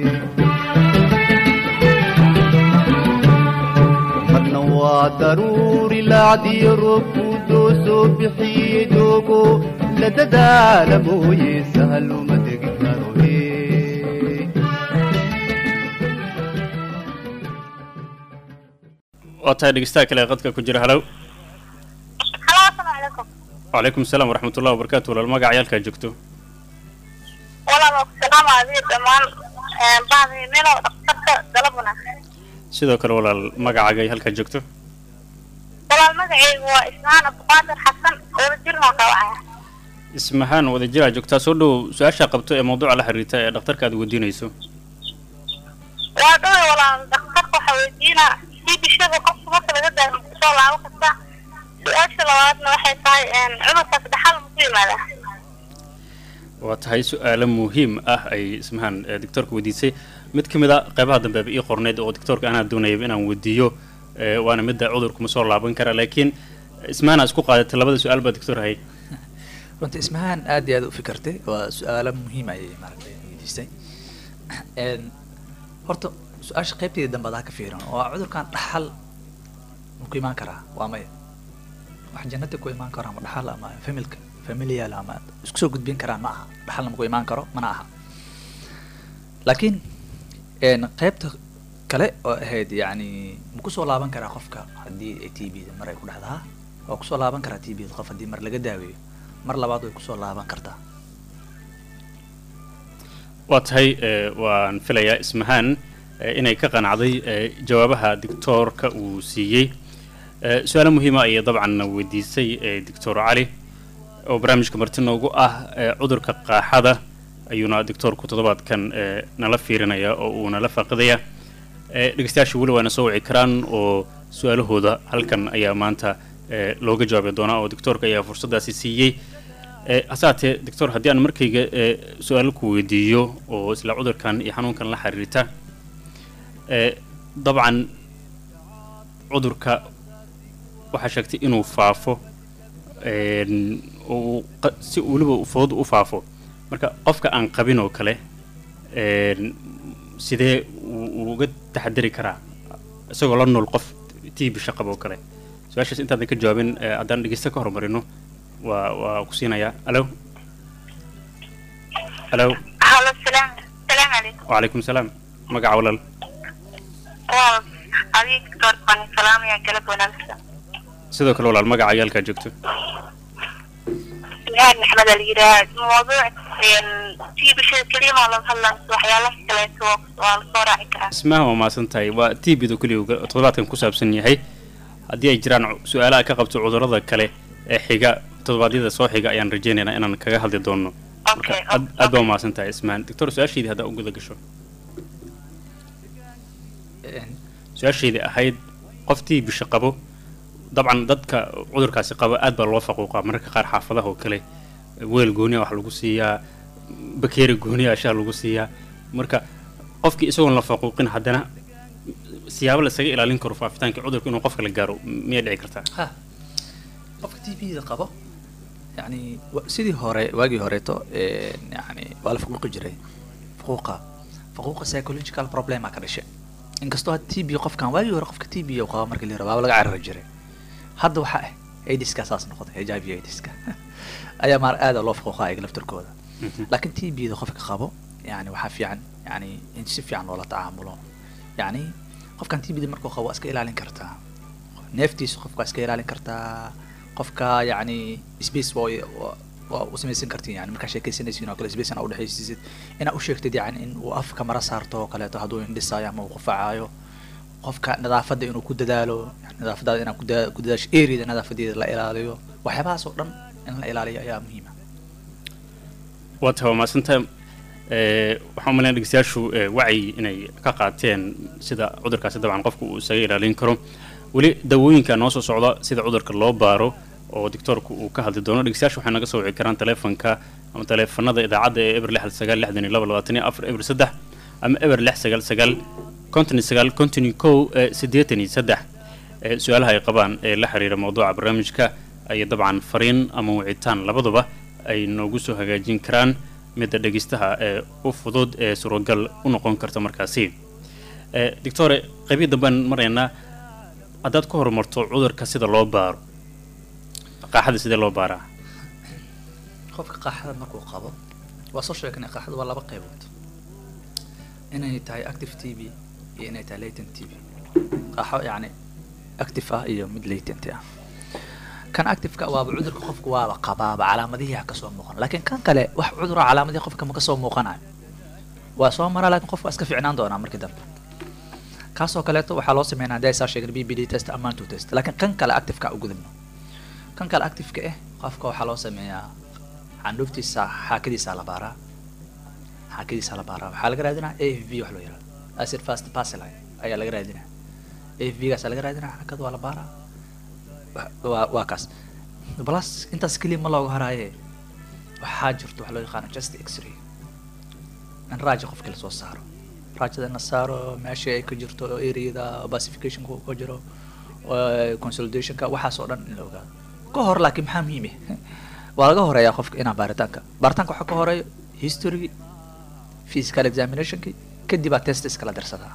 Speaker 2: marna waa daruuri laacdiyo roobku doosoo bixiye doogo la dadaala mooye sahal uma degi karowe
Speaker 1: waa tahay dhegeystaha kale ee qadka ku jira halow
Speaker 4: halo asalaamu calaykum
Speaker 1: wacalaykum asalaam waraxmatullahi wabarakaatu walaal magaca yaalkaa joogto
Speaker 4: walaal waa ku salaama adiga dhammaan bahdi melo dhakhtarka galab wanaagsan
Speaker 1: sidoo kale walaal magacaaga halkaa joogto
Speaker 4: walaal magacaygu waa ismaan abduqaadir xasan wada jirna waa kaawacaya
Speaker 1: ismahaan wadajiraa joogtaa soo dhow su-aashaa qabto ee mawduuca la xiriirta ee dhakhtarka aad weydiinayso
Speaker 4: waa dhowey walaal dhakhtarka waxaa weydiinaa sii bishada qofka marka laga daayo kusoo laabo kasta su-aasha labaadna waxay tahay cudurkaas dhaxal ma ku yimaadaa
Speaker 1: waa tahay su-aalo muhiim ah ay ismahaan ee doctoorka weydiisay mid ka mid a qeybaha dambeeba ii qorneyd oo doctoorka anaa doonayaba inaan weydiiyo ee, waana midda cudurkuma soo laaban kara laakiin ismahaan aa isku qaadatay labada su-aal baa doctor hay
Speaker 3: runta ismahaan aad iyo aad u fikirtay waa su-aalo muhiim ayay maaragtay weydiistay Een, horta su-aasha qaybteeda dambe adaa ka fiiran waa cudurkan dhaxal ma ku imaan karaa waa maya wax jannada ku imaan karo ama dhaxal ama familka familial ama isku soo gudbin karaan ma aha dhaxalna ma ku imaan karo mana aha laakiin een, qaybta kale oo ahayd yacni ma kusoo laaban karaa qofka haddii ay t b da mar ay ku dhacdaa waa kusoo laaban karaa t b da qof haddii mar laga daaweeyo mar labaad way kusoo laaban kartaa
Speaker 1: waa tahay ee, waan filayaa ismahaan ee, inay ka qanacday ee, jawaabaha doctoorka uu siiyey Ee, su-aalo muhiima ayay dabcan weydiisay ee, doctor cali oo barnaamijka marti noogu ah ee, cudurka qaaxada ayuuna doctoorku toddobaadkan ee, nala fiirinaya oo uu nala faaqidaya Ee, dhegeystayaasha weli waana soo wici karaan oo su-aalahooda halkan ayaa maanta ee, looga jawaabi doonaa oo doctoorka ayaa fursaddaasi siiyey Ee, hase haatee doctor haddii aan markayga ee, su-aalo ku weydiiyo oo isla cudurkan iyo xanuunkan la xiriirta ee, dabcan cudurka waxaa sheegtay inuu faafo een, uu qa- si weliba uu fudud u faafo marka qofka aan qabin oo kale een, sidee uu uu uga taxadari karaa isagoo la nool qof t b shaqab oo kale su-aashaas intaadan ka jawaabin eh, haddaan dhegeysta ka horumarino waa waa ku siinayaa alo alo
Speaker 4: halo salaam salaam calaykum
Speaker 1: wacalaykum salaam magaca walaal
Speaker 4: waa adiga doctor baan salaamaya galab wanaagsan
Speaker 1: sidoo kale walaal magaca ayaalkaa joogto
Speaker 4: ilaad maxmed la yidhaah mawduuc tii bishada keliya maa laga hadlaan waxyaalaha kaleeto waa lasoo raaci karaa
Speaker 1: ismaha waa mahadsan tahay waa t b da keliya uu toddobaadkan ku saabsan yahay haddii ay jiraan cu- su-aalaha ka qabto cudurrada kale ee xiga toddobaadyada soo xiga ayaan rajaynaynaa inaan kaga hadli doono marka
Speaker 4: Okay,
Speaker 1: aad
Speaker 4: okay.
Speaker 1: aad baa umahadsan tahay ismahan doctor su-aashaydii haddaa u guda gasho su-aashaydii ahayd qof t b qabo dabcan dadka cudurkaasi qaba aad baa loo faquuqaa mararka qaar xaafadaha oo kale weel gooniya wax lagu siiyaa bakeeri gooniya ashaa lagu siiyaa marka qofkii isagoon la faquuqin haddana siyaabo la isaga ilaalin karo faafitaanka cudurka inuu qofka la gaaro miyay dhici kartaa
Speaker 3: ha qofka t v da qabo yani wa- sidii hore waagii horeeto een, yani waa la faquuqi jiray faquuqa faquuqa psychological problema ka dhashay inkastoo had t b qofkan waagii hore qofka t b uu qabo markii la yirahdo waaba laga carari jiray hadda waxaa ah aidiska saas noqday hiv aidiska ayaa maar aada loo faquuqa ayaga laftarkooda laakiin t b da qofka qabo yani waxaa fiican yani in si fiican loola tacaamulo yani qofkan t b da markuu qabo waa iska ilaalin kartaa neeftiisa qofka waa iska ilaalin kartaa qofka yani space waa waa- waa u samaysan kartiin yani markaa sheekaysanaysiin oo kale space inaa udhexaysiisid inaa u sheegtid yani in uu afka mara saarto oo kaleeto hadduu indhisaayo ama uu qufacaayo qofka nadaafadda inuu ku dadaalo yani nadaafadaada inaa ku daa- ku dadaasho areada nadaafadeeda la ilaaliyo waxyaabahaas oo dhan in la ilaaliyo ayaa muhiima
Speaker 1: waa tahay waa mahadsantahay Eh, waxaan umaleynaya dhegeystayaashu eh, wacyi inay ka qaateen sida cudurkaasi dabcan qofku uu isaga ilaalin karo weli dawooyinka noo soo socda sida cudurka loo baaro oo doctoorku uu ka hadli doono dhegeystayaashu waxay naga soo wici karaan taleefanka ama taleefanada idaacadda ee eber lix hal sagaal lixdan iyo laba labaatan iyo afar eber saddex ama eber lix sagaal sagaal konton iyo sagaal konton iyo kow eh, siddeetan iyo saddex Eh, su-aalaha ay qabaan ee la xiriira mawduuca barnaamijka ayay dabcan fariin ama wicitaan labaduba ay noogu soo hagaajin karaan midda dhegeystaha ee u fudud ee suuragal u noqon karta markaasi Eh, doctore qaybii dambaan maraynaa haddaad ku horumarto cudurka sida loo baaro qaaxada sidee loo baaraa
Speaker 3: qofka qaaxada markuu qabo waa soo sheegnay qaaxada waa laba qaybood inay tahay active t v iyo inay tahay latent t v qaaxo yacni active ah iyo mid latent ah kan activeka waaba cudurka qofka waaba qabaaba calaamadihii ha kasoo muuqan laakiin kan kale wax cudura calaamadihii qofka ma kasoo muuqanayo waa soo maraa laakiin qofka waa iska fiicnaan doonaa markii dambe kaasoo kaleeto waxaa loo sameynaa hadii ay saa sheegin b b d test ama manto test laakiin kan kale activeka u gudubno kan kale activeka ah qofka waxaa loo sameeyaa candhuuftiisa xaakadiisa la baaraa xaakadiisa la baaraa waxaa laga raadinaa a f v wax loo yihahdo acid fast baseline ayaa laga raadinaa a f v gaasa laga raadinaa xaakada waa la baaraa wa- waa waa kaas plus intaas keliya ma looga haraaye waxaa jirto wax loo yaqaano just x-ray in raaja qofka lasoo saaro raajada in la saaro meesha ay ka jirto areada pacificationka uu ka jiro oo consolidationka waxaas oo dhan in la ogaado ka hor laakiin maxaa muhiim ah waa laga horeeyaa qofka inaa baaritaanka baaritaanka waxaa ka horeeya history physical examinationki kadibaa testiska la dirsadaa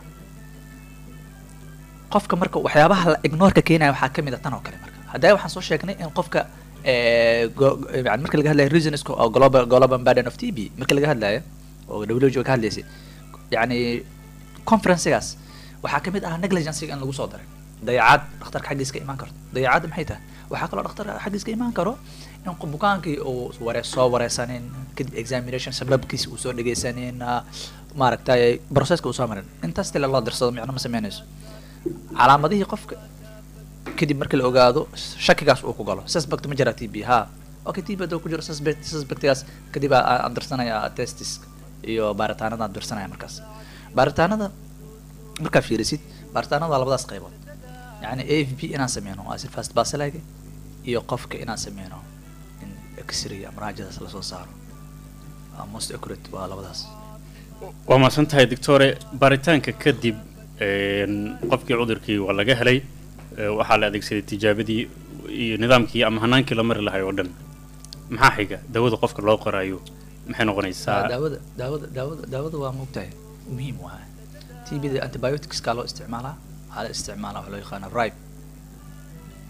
Speaker 3: qofka marka waxyaabaha la ignoorka keenaya waxaa kamid a tan oo kale marka hadda waxaan soo sheegnay in qofka eh, go- yani marka laga hadlayo reasonska oo global global burden of t b marka laga hadlayo oo WHO ka hadlaysay yani conferencegaas waxaa kamid ah negligencega in lagu soo daray dayacaad dhakhtarka xaggiis ka imaan karto dayacaadda maxay tahay waxaa kaloo dhakhtarka xaggiis ka imaan karo in qof- bukaankii uu ware soo wareysanin kadib examination sababkiisa uu soo dhegeysanin ah, maaragtay processka uu soo marin intaas tile loo dirsado micno ma sameynayso calaamadihii qofka kadib marka la ogaado shakigaas uu ku galo suspect ma jira t b ha okay t b hadduu ku jiro suspect suspectgaas kadib aa- aan dirsanaya testis iyo baaritaanada aan dirsanaya markaas baaritaanada markaa fiirisid baaritaanada waa labadaas qaybood yani a f b inaan sameyno acid fast bacilliga iyo qofka inaan sameyno in x-ray ama raajadaas lasoo saaro waa most accurate waa labadaas
Speaker 1: waa mahadsan tahay doctore baaritaanka kadib een, qofkii cudurkii waa laga helay ee, waxaa la adeegsaday tijaabadii iyo nidaamkii ama hanaankii la mari lahay oo dhan maxaa xiga dawada qofka loo qoraayo maxay noqonaysaa
Speaker 3: daawada daawada daawada daawada waa muugtahay muhiim waa t b da antibioticska loo isticmaalaa waxaa la isticmaalaa waxa loo yaqaana ripe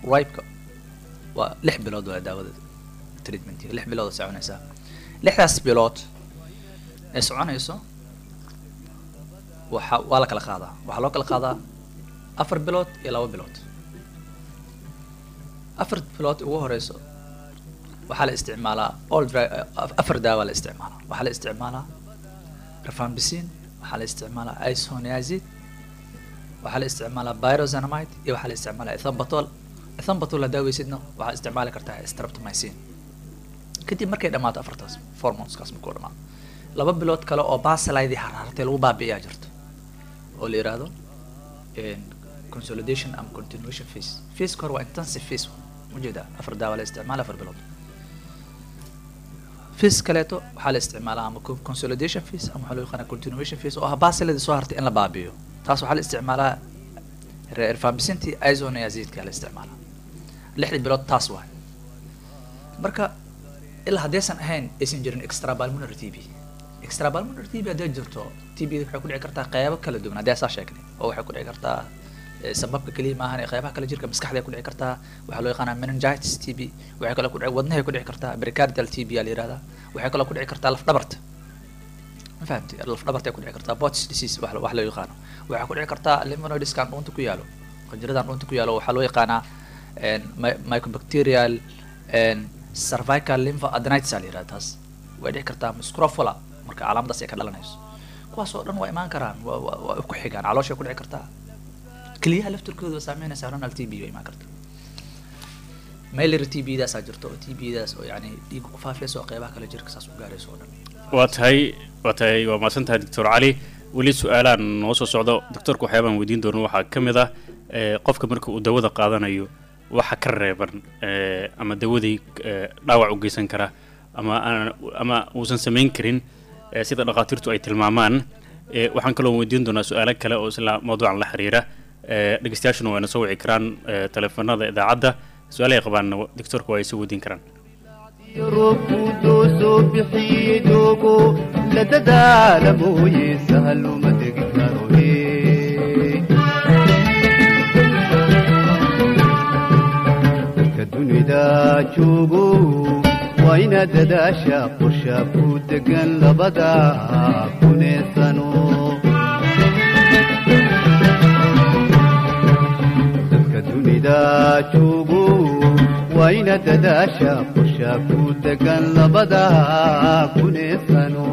Speaker 3: ribeka waa lix bilood waa daawada treatmentiga lix bilood oo soconaysaa lixdaas bilood ee soconayso waxa waa la kala qaadaa waxaa loo kala qaadaa afar bilood iyo laba bilood afar bilood ugu horeyso waxaa la isticmaalaa all dry afar daawa la isticmaalaa waxaa la isticmaalaa rifampicin waxaa la isticmaalaa isoniazid waxaa la isticmaalaa pyroxenamide iyo waxaa la isticmaalaa ethambutol ethambutol hadaa weysidna waxaa isticmaali kartaa streptomycin kadib markay dhamaato afartaas four monthskaas markuu dhamaado laba bilood kale oo baselaydi harhartay lagu baabi'iyaa jirto oo la yiraahdo consolidation ama continuation phase phaseka hore waa intensive phase ujeeda afar daawa la isticmaala afar bilood phase kaleeto waxaa la isticmaalaa ama co- consolidation phase ama waxaa loo yaqaana continuation phase oo ah baselaydi soo hartay in la baabi'iyo taas waxaa la isticmaalaa rifampicin isoniazidka la isticmaalaa lixdii bilood taas waay marka ilaa haddaysan ahayn aysan jirin extrapulmonary TB extrapulmonary TB hadday jirto TB waxay ku dhici kartaa qeybo kala duwan haddii saa sheegnay oo waxay ku dhici kartaa eh, sababka keliya maahan ee qeybaha kale jirka maskaxda ku dhici kartaa waxaa loo yaqaanaa meningitis TB waxay kaloo ku dhici wadnahay ku dhici kartaa pericardial TB aa la yihahdaa waxay kaloo ku dhici kartaa laf dhabarta ma fahamtay laf dhabartay ku dhici kartaa bots disease wax wax loo yaqaano waxaa ku dhici kartaa lymphonoidiskan dhuunta ku yaalo qanjiradan dhuunta ku yaalo waxaa loo yaqaanaa en, my- mycobacterial en, cervical lymphoadenitis aa la yihahda taas way dhici kartaa scrofula marka calaamadaas ay ka dhalanayso kuwaas oo dhan waa imaan karaan waa waa waa ku xigaan calooshay ku dhici kartaa keliyaha laftirkooda waa saameynaysaa renal t b way imaan kartaa mailary t b daasaa jirto oo t b daas oo yani dhiigga ku faafayso oo qeybaha kale jirka saas u gaarayso oo dhan
Speaker 1: waa tahay waa tahay waa mahadsan tahay doctor cali weli su-aalaan noo soo socdo doctorka waxyaabaan weydiin doono waxaa ka mid ah eh, qofka marka uu dawada qaadanayo waxa ka reeban eh, ama dawadii eh, dhaawac u geysan kara ama aan ama uusan samayn karin eh, sida dhakhaatiirtu ay tilmaamaan eh, waxaan kaloo weydiin doonaa su-aalo kale oo isla mawduucan la xiriira eh, dhegeystayaashuna wayna soo wici karaan eh, teleefanada idaacadda su-aalahay qabaanna doctorka waa ay soo weydiin karaan
Speaker 2: roobkuu doosoo bixiye doogo la dadaala mooye sahal uma degi karo hee. dadka dunida joogo waa inaad dadaasha qorsha ku degan labada kunee sano dadka dunida joogo waa inaad dadaasha qorsha ku degan labada kunee sano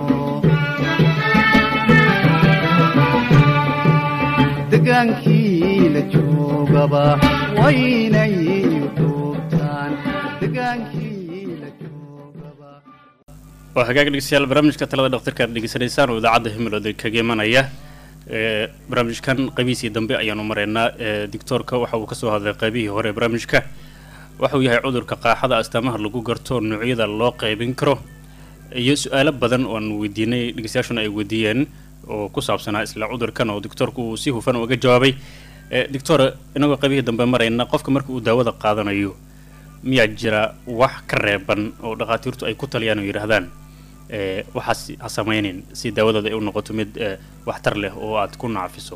Speaker 2: degaankii la joogaba waa inay duubtaan degaankii la joogaba
Speaker 1: waa hagaag dhegeystayaal barnaamijka talada dhakhtarka aad dhegeysanaysaan oo idaacadda himilooda kaga imanaya ee barnaamijkan qaybihiisii dambe ayaanu maraynaa ee doctoorka waxa uu kasoo hadlay qaybihii hore ee barnaamijka waxa uu yahay cudurka qaaxada astaamaha lagu garto noocyada loo qaybin karo iyo su-aalo badan oo aan weydiinay dhegeystayaashuna ay weydiiyeen oo ku saabsanaa isla cudurkan oo doctoorku uu si hufan uga jawaabay ee doctor inagoo qaybihii dambe marayna qofka marka uu daawada qaadanayo miyaa jira wax ka reeban oo dhakhaatiirtu ay ku taliyaan oo yidhaahdaan ee waxaas ha samaynin si daawadooda ay u noqoto mid ee waxtar leh oo aad ku naafiso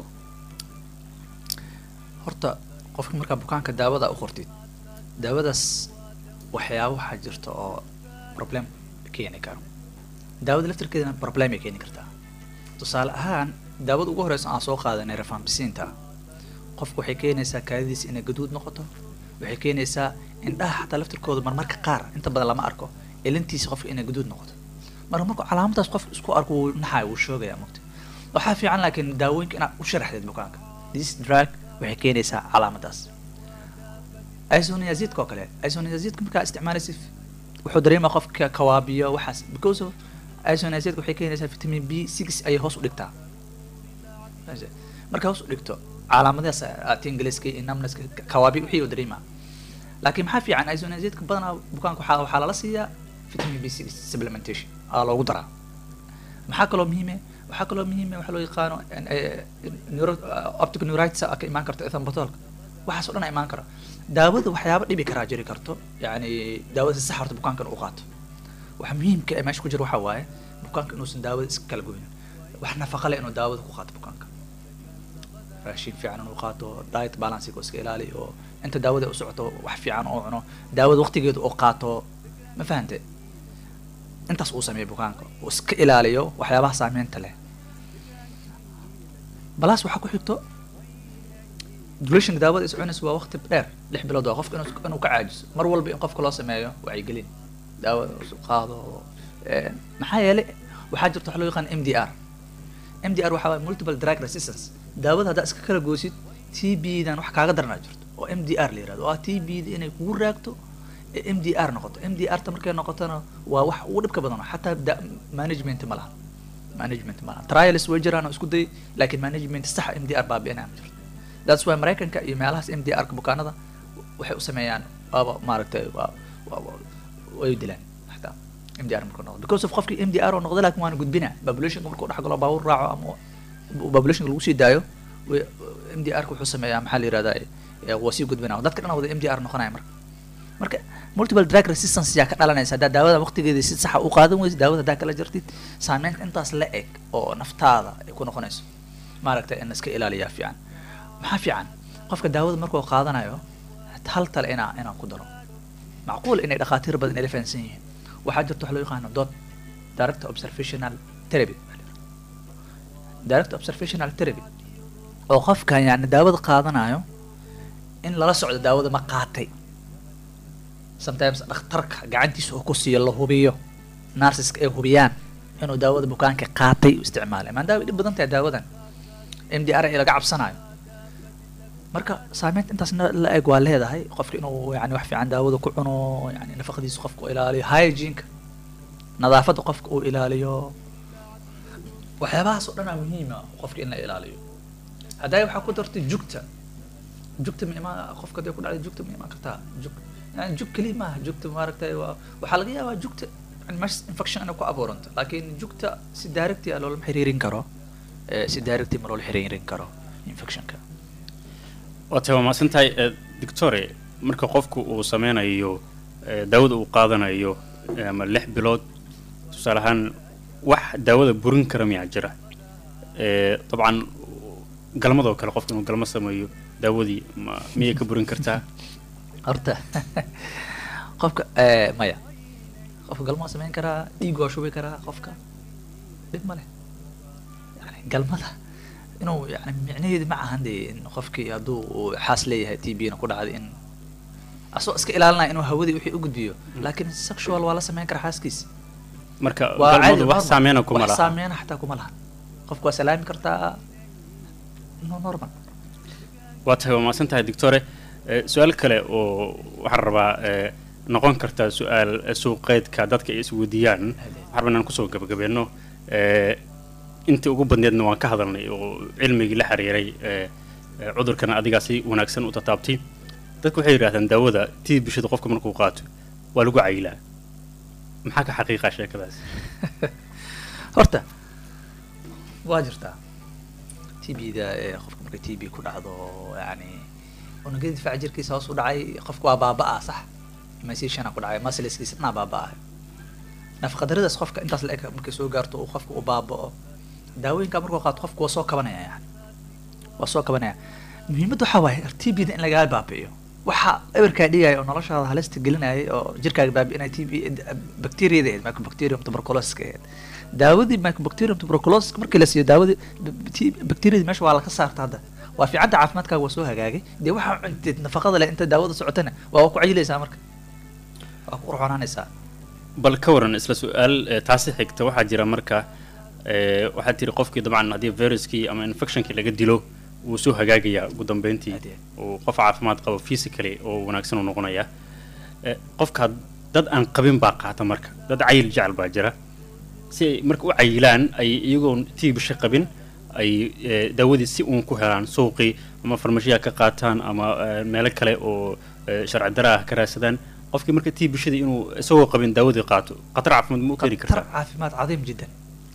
Speaker 3: horta qofka markaa bukaanka daawada u qortid daawadaas waxyaaba waxaa jirta oo problem keeni karo daawada laftirkeedana problem ay keeni kartaa tusaale ahaan daawada ugu horeysa aan soo qaadanay rifampicin-ta qofku waxay keenaysaa kaadidiisa inay gaduud noqoto waxay keenaysaa indhaha xataa laftirkooda marmarka qaar inta badan lama arko elintiisa qofka inay gaduud noqoto marka markuu calaamadaas qofka isku arko wuu naxaya wuu shoogaya mogta waxaa fiican laakiin daawooyinka inaad u sharaxdeed bukaanka this drug waxay keenaysaa calaamadaas isoniazidka oo kale isoniazidka markaa isticmaalaysa wuxuu dareemaa qofka kawaabiyo waxaas because of isoniazidka waxay keenaysaa vitamin b six ayay hoos u dhigtaa marka hoos u dhigto calaamadahaas aad ingiliiska iyo numbnesska kawaabi wixii uu dareemaa laakiin maxaa fiican isoniazidka badanaa bukaanka waxaa waxaa lala siiyaa vitamin b six supplementation aa loogu daraa maxaa kaloo muhiime waxaa kaloo muhiime waxaa loo yaqaano neuro optic neuritis ka imaan karto ethambotolka waxaas oo dhan imaan kara daawada waxyaaba dhibi karaa jiri karto yani daawada si sax horta bukaanka inuu u qaato waxa muhiimka ee meesha ku jira waxaa waaye bukaanka inuusan daawada iska kala goynin wax nafaqa leh inuu daawada ku qaato bukaanka raashin fiican inuu qaato diet balancega oo iska ilaaliyo oo inta daawada u socoto wax fiican oo cuno daawada waqtigeeda oo qaato ma fahante intaas uu sameeyo bukaanka uu iska ilaaliyo waxyaabaha saameynta leh balaas waxaa ku xigto durationka daawada is cunaysa waa waqti dheer lix bilood waa qofka inuu inuu ka caajiso mar walba in qofka loo sameeyo wacyigelin daawada isu qaado een, maxaa yeelay waxaa jirta waxa loo yaqaan m d r m d r waxaa waye multiple drug resistance daawada haddaa iska kala goosid t b dan wax kaaga daranaa jirto oo m d r la yirahdo oo ah t b da inay kugu raagto ee m d r noqoto m d r ta markay noqotona waa wax ugu dhibka badan xataa da- management ma laha management ma laha trials way jiraan oo isku day laakiin management saxa m d r baabi'inaya ma jirto that's why maraykanka iyo meelahaas m d r ka bukaanada waxay u sameeyaan waaba maaragtay waa waa- waa- way dilaan xataa m d r markuu noqdo because of qofkii m d r oo noqda laakiin waana gudbina populationka markuu dhex galo baabuur raaco ama populationka lagu sii daayo way- m d r ka wuxuu sameeyaa maxaa la yirahdaa eh, waa sii gudbina dadka dhan wada m d r noqonaya marka marka multiple drug resistance yaa ka dhalanaysa haddaa daawada waqtigeeda si saxa u qaadan weysid daawada haddaa kala jartid saameynta intaas la eg oo naftaada ay ku noqonayso maaragtay in iska ilaaliyaa fiican maxaa fiican qofka daawada markuu qaadanayo hal tale inaa inaan ku daro macquul inay dhakhaatiir badan ila fahansan yihiin waxaa jirta wax loo yaqaano dot direct observational therapy direct observational therapy oo qofkan yani daawada qaadanayo in lala socdo daawada ma qaatay sometimes dhakhtarka gacantiisa oo ku siiyo la hubiyo narsiska ay hubiyaan inuu daawada bukaanka qaatay u isticmaalay maadaama ay dhib badan tahay daawadan m d r ay laga cabsanayo marka saameynta intaas na- la eg waa leedahay qofka inuu yani wax fiican daawada ku cuno yani nafaqadiisa qofka uu ilaaliyo hygieneka nadaafadda qofka uu ilaaliyo waxyaabahaas oo dhan aa muhiima qofka in la ilaaliyo hadday waxaa ku dartay jugta jugta ma imaan qofka hadday ku dhacday jugta ma imaan kartaa jug yani jug keliya maaha jugta maaragtay waa waxaa laga yaabaa jugta yani mesh infection inay ku abuuranto laakiin jugta si directi a loolama xiriirin karo eh, si directi ma loola xiriirin karo infectionka
Speaker 1: waa tahay waa mahadsan tahay eh, doctore marka qofku uu sameynayo eh, daawada uu qaadanayo eh, ama lix bilood tusaale ahaan wax daawada burin kara miyaa jira Eh, dabcan galmadoo kale qofka inuu galmo sameeyo daawadii ma miyay ka burin kartaa
Speaker 3: horta qofka eh, maya qofka galmaa samayn karaa dhiig waa shubi karaa qofka dhib ma leh yani galmada inuu yani micnaheedu ma ahan de in qofkii hadduu uu xaas leeyahay t b na ku dhacday in asoo iska ilaalinaya inuu hawadii wixii u gudbiyo laakiin sexual waa la samayn karaa xaaskiisa
Speaker 1: marka
Speaker 3: waa caadi
Speaker 1: galmadu wax
Speaker 3: normal.
Speaker 1: saameyna kuma
Speaker 3: wax
Speaker 1: laha
Speaker 3: saameyna xataa kuma laha qofka waa salaami kartaa no normal
Speaker 1: waa tahay waa mahadsan tahay doctore Eh, su-aal kale oo waxaan rabaa eh, noqon karta su-aal eh, suuqeedka dadka ay isweydiiyaan waxaan rabaa inaan kusoo gabagabeeno Eh, intii ugu badneedna waan ka hadalnay oo cilmigii la xiriiray eh, eh, cudurkana adigaa si wanaagsan u tataabtay dadku waxay yidhahdaan daawada tii bishada qofka markuu qaato waa lagu cayilaa maxaa ka xaqiiqa sheekadaas
Speaker 3: horta waa jirtaa t b da ee qofka markay t b ku dhacdo yani unugyada difaaca jirkiisa hoos u dhacay qofka waa baaba-a sax masishana ku dhacay masliskiisa dhanaa baaba-a nafaqadaradaas qofka intaas la eg markay soo gaarto uu qofka u baaba-o daawooyinka markuu qaato qofka waa soo kabanaya yani waa soo kabanaya muhiimadda waxaa waaye t b da in lagaa baabi'iyo waxa eberkaa dhigaya oo noloshaada halista gelinayay oo jirkaaga baabi'inaya t b bacteriada ahayd mycobacterium tuberculosis ahayd daawadii mycobacterium tuberculosis markii la siiyo daawadii t- bacteriada meesha waa laga saarta hadda waa fiicadda caafimaadkaaga waa soo hagaagay dee waxaa cunteed nafaqada leh inta daawada socotana waa ku cayilaysaa marka waa ku qurxonaanaysaa
Speaker 1: bal ka waran isla su-aal eh, taasi xigta waxaa jira marka eh, waxaad tiri qofkii dabcan haddii viruskii ama infectionkii laga dilo wuu soo hagaagayaa ugu dambeyntii
Speaker 3: Aad iyo
Speaker 1: uu qof caafimaad qabo physically oo wanaagsan uu noqonayaa Eh, qofka dad aan qabin baa qaata marka dad cayil jecel baa jira si ay marka u cayilaan ay iyagoon tii bisha qabin ay eh, daawadii si uun ku helaan suuqii ama farmashiya ka qaataan ama eh, meelo kale oo eh, sharci dara ah ka raadsadaan qofkii marka tii bishadii inuu isagoo qabin daawadii qaato khatar caafimaad ma u keeni
Speaker 3: khatar
Speaker 1: kartaa
Speaker 3: caafimaad cadiim jiddan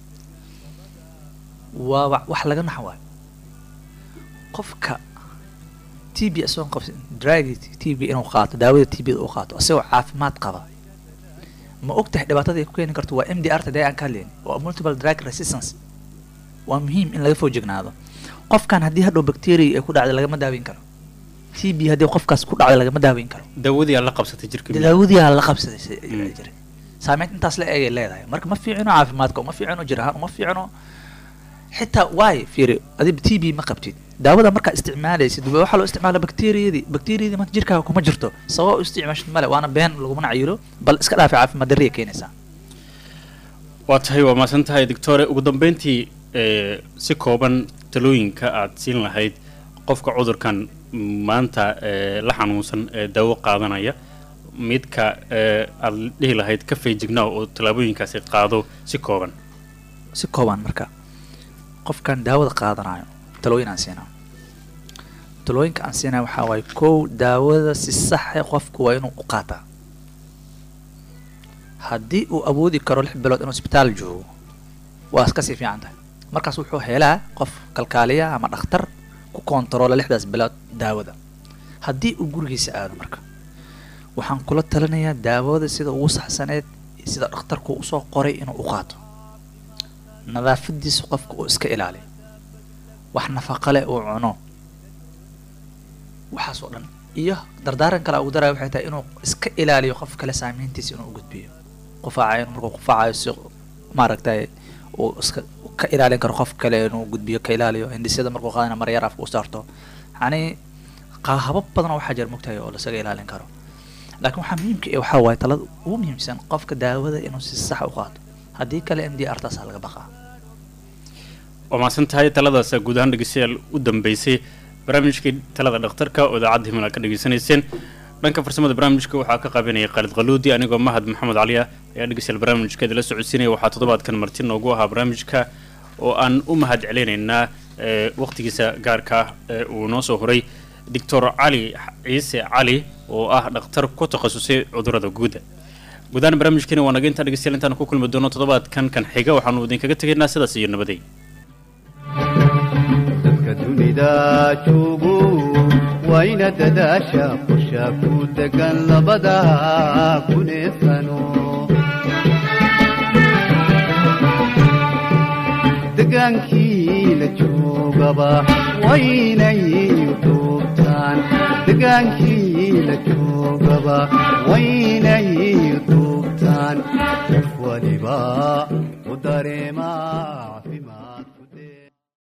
Speaker 3: waa wa- wax laga nax waayo qofka t b isagoon qabsin dragi t b inuu qaato daawada t b uu qaato isagoo caafimaad qaba ma og tahay dhibaatada ay ku keeni karto waa m d r ta dee aan ka hadlayni waa multiple drug resistance waa muhiim in laga foojignaado qofkan haddii hadhow bacteria ay ku dhacday lagama daaweyn karo t b haddii qofkaas ku dhacday lagama daaweyn karo
Speaker 1: daawadii aad la qabsatay jirka miyaa?
Speaker 3: daawadiyaa la qabsaday si-
Speaker 1: Mm.
Speaker 3: jiray saameynta intaas la eegay leedahay marka ma fiicino caafimaadka uma fiicino jir ahaan uma fiicino xitaa waay fiiri adiba t b ma qabtid daawada markaa isticmaalaysid wa- waxaa loo isticmaala bacteriyadii bacteriyadii maanta jirkaaga kuma jirto sabab u isticmaashid male waana been lagumana cayilo bal iska dhaafi caafimaad darriya keenaysaa
Speaker 1: waa tahay waa maasan tahay doctore ugu dambeyntii ee, si kooban talooyinka aad siin lahayd qofka cudurkan maanta ee, la xanuunsan ee daawo qaadanaya midka ee, aad dhihi lahayd ka feejignaa oo tallaabooyinkaasi qaado si kooban
Speaker 3: si kooban marka qofkan daawada qaadanayo talooyin aan siinaa talooyinka aan siinaya waxaa waaye kow daawada si saxe qofku waa inuu u qaataa haddii uu awoodi karo lix bilood inuu isbitaal joogo waa iska sii fiican tahay markaas wuxuu helaa qof kalkaaliya ama dhakhtar ku koontaroola lixdaas bilood daawada haddii uu gurigiisa aado marka waxaan kula talinayaa daawada sida ugu saxsaneed sida dhakhtarku usoo qoray inuu u qaato nadaafadiisa qofka uu iska ilaaliyo wax nafaqa leh uu cuno waxaas oo dhan iyo dardaaran kale ugu daraya waxay tahay inuu iska ilaaliyo qof kale saameyntiisa inuu u gudbiyo qufaacayo markuu qufaacayo si maaragtay uu iska ka ilaalin karo qof kale inuu gudbiyo ka ilaaliyo hindisyada markuu qaadana maryar afka u saarto yacni qa- habab badan oo waxaa jira mogtahay oo lasaga ilaalin karo laakiin waxaa muhiimka eh waxaa waaye talada ugu muhiimsan qofka daawada inuu si sax u qaato haddii kale m d r taasaa laga baqaa
Speaker 1: waa maasan tahay taladaas guud ahaan dhegeystayaal u dambeysay barnaamijkii talada dhakhtarka oo idaacadda himil aad ka dhegeysanayseen dhanka farsamada barnaamijka waxaa ka qabanaya khaalid qaluudi anigoo mahad maxamed cali ah ayaa dhegeystayaal barnaamijka idila socodsiinaya waxaa toddobaadkan marti noogu ahaa barnaamijka oo aan u mahad celinaynaa ee, waqtigiisa gaarka ah ee uu noo soo horay doctor cali ciise cali oo ah dhakhtar ku takhasusay cudurrada guuda guudahaan barnaamijkeena waa naga intaan dhegeystayaal intaan ku kulmi doono toddobaadkan kan xiga waxaanu idinkaga tegaynaa sidaas iyo nabaday
Speaker 2: dadka dunida joogo waa ina dadaasha qorsha ku degan labada kuneesano degaankii la joogaba waa inay duubtaan degaankii la joogaba waa inay duubtaan qof waliba u dareemaa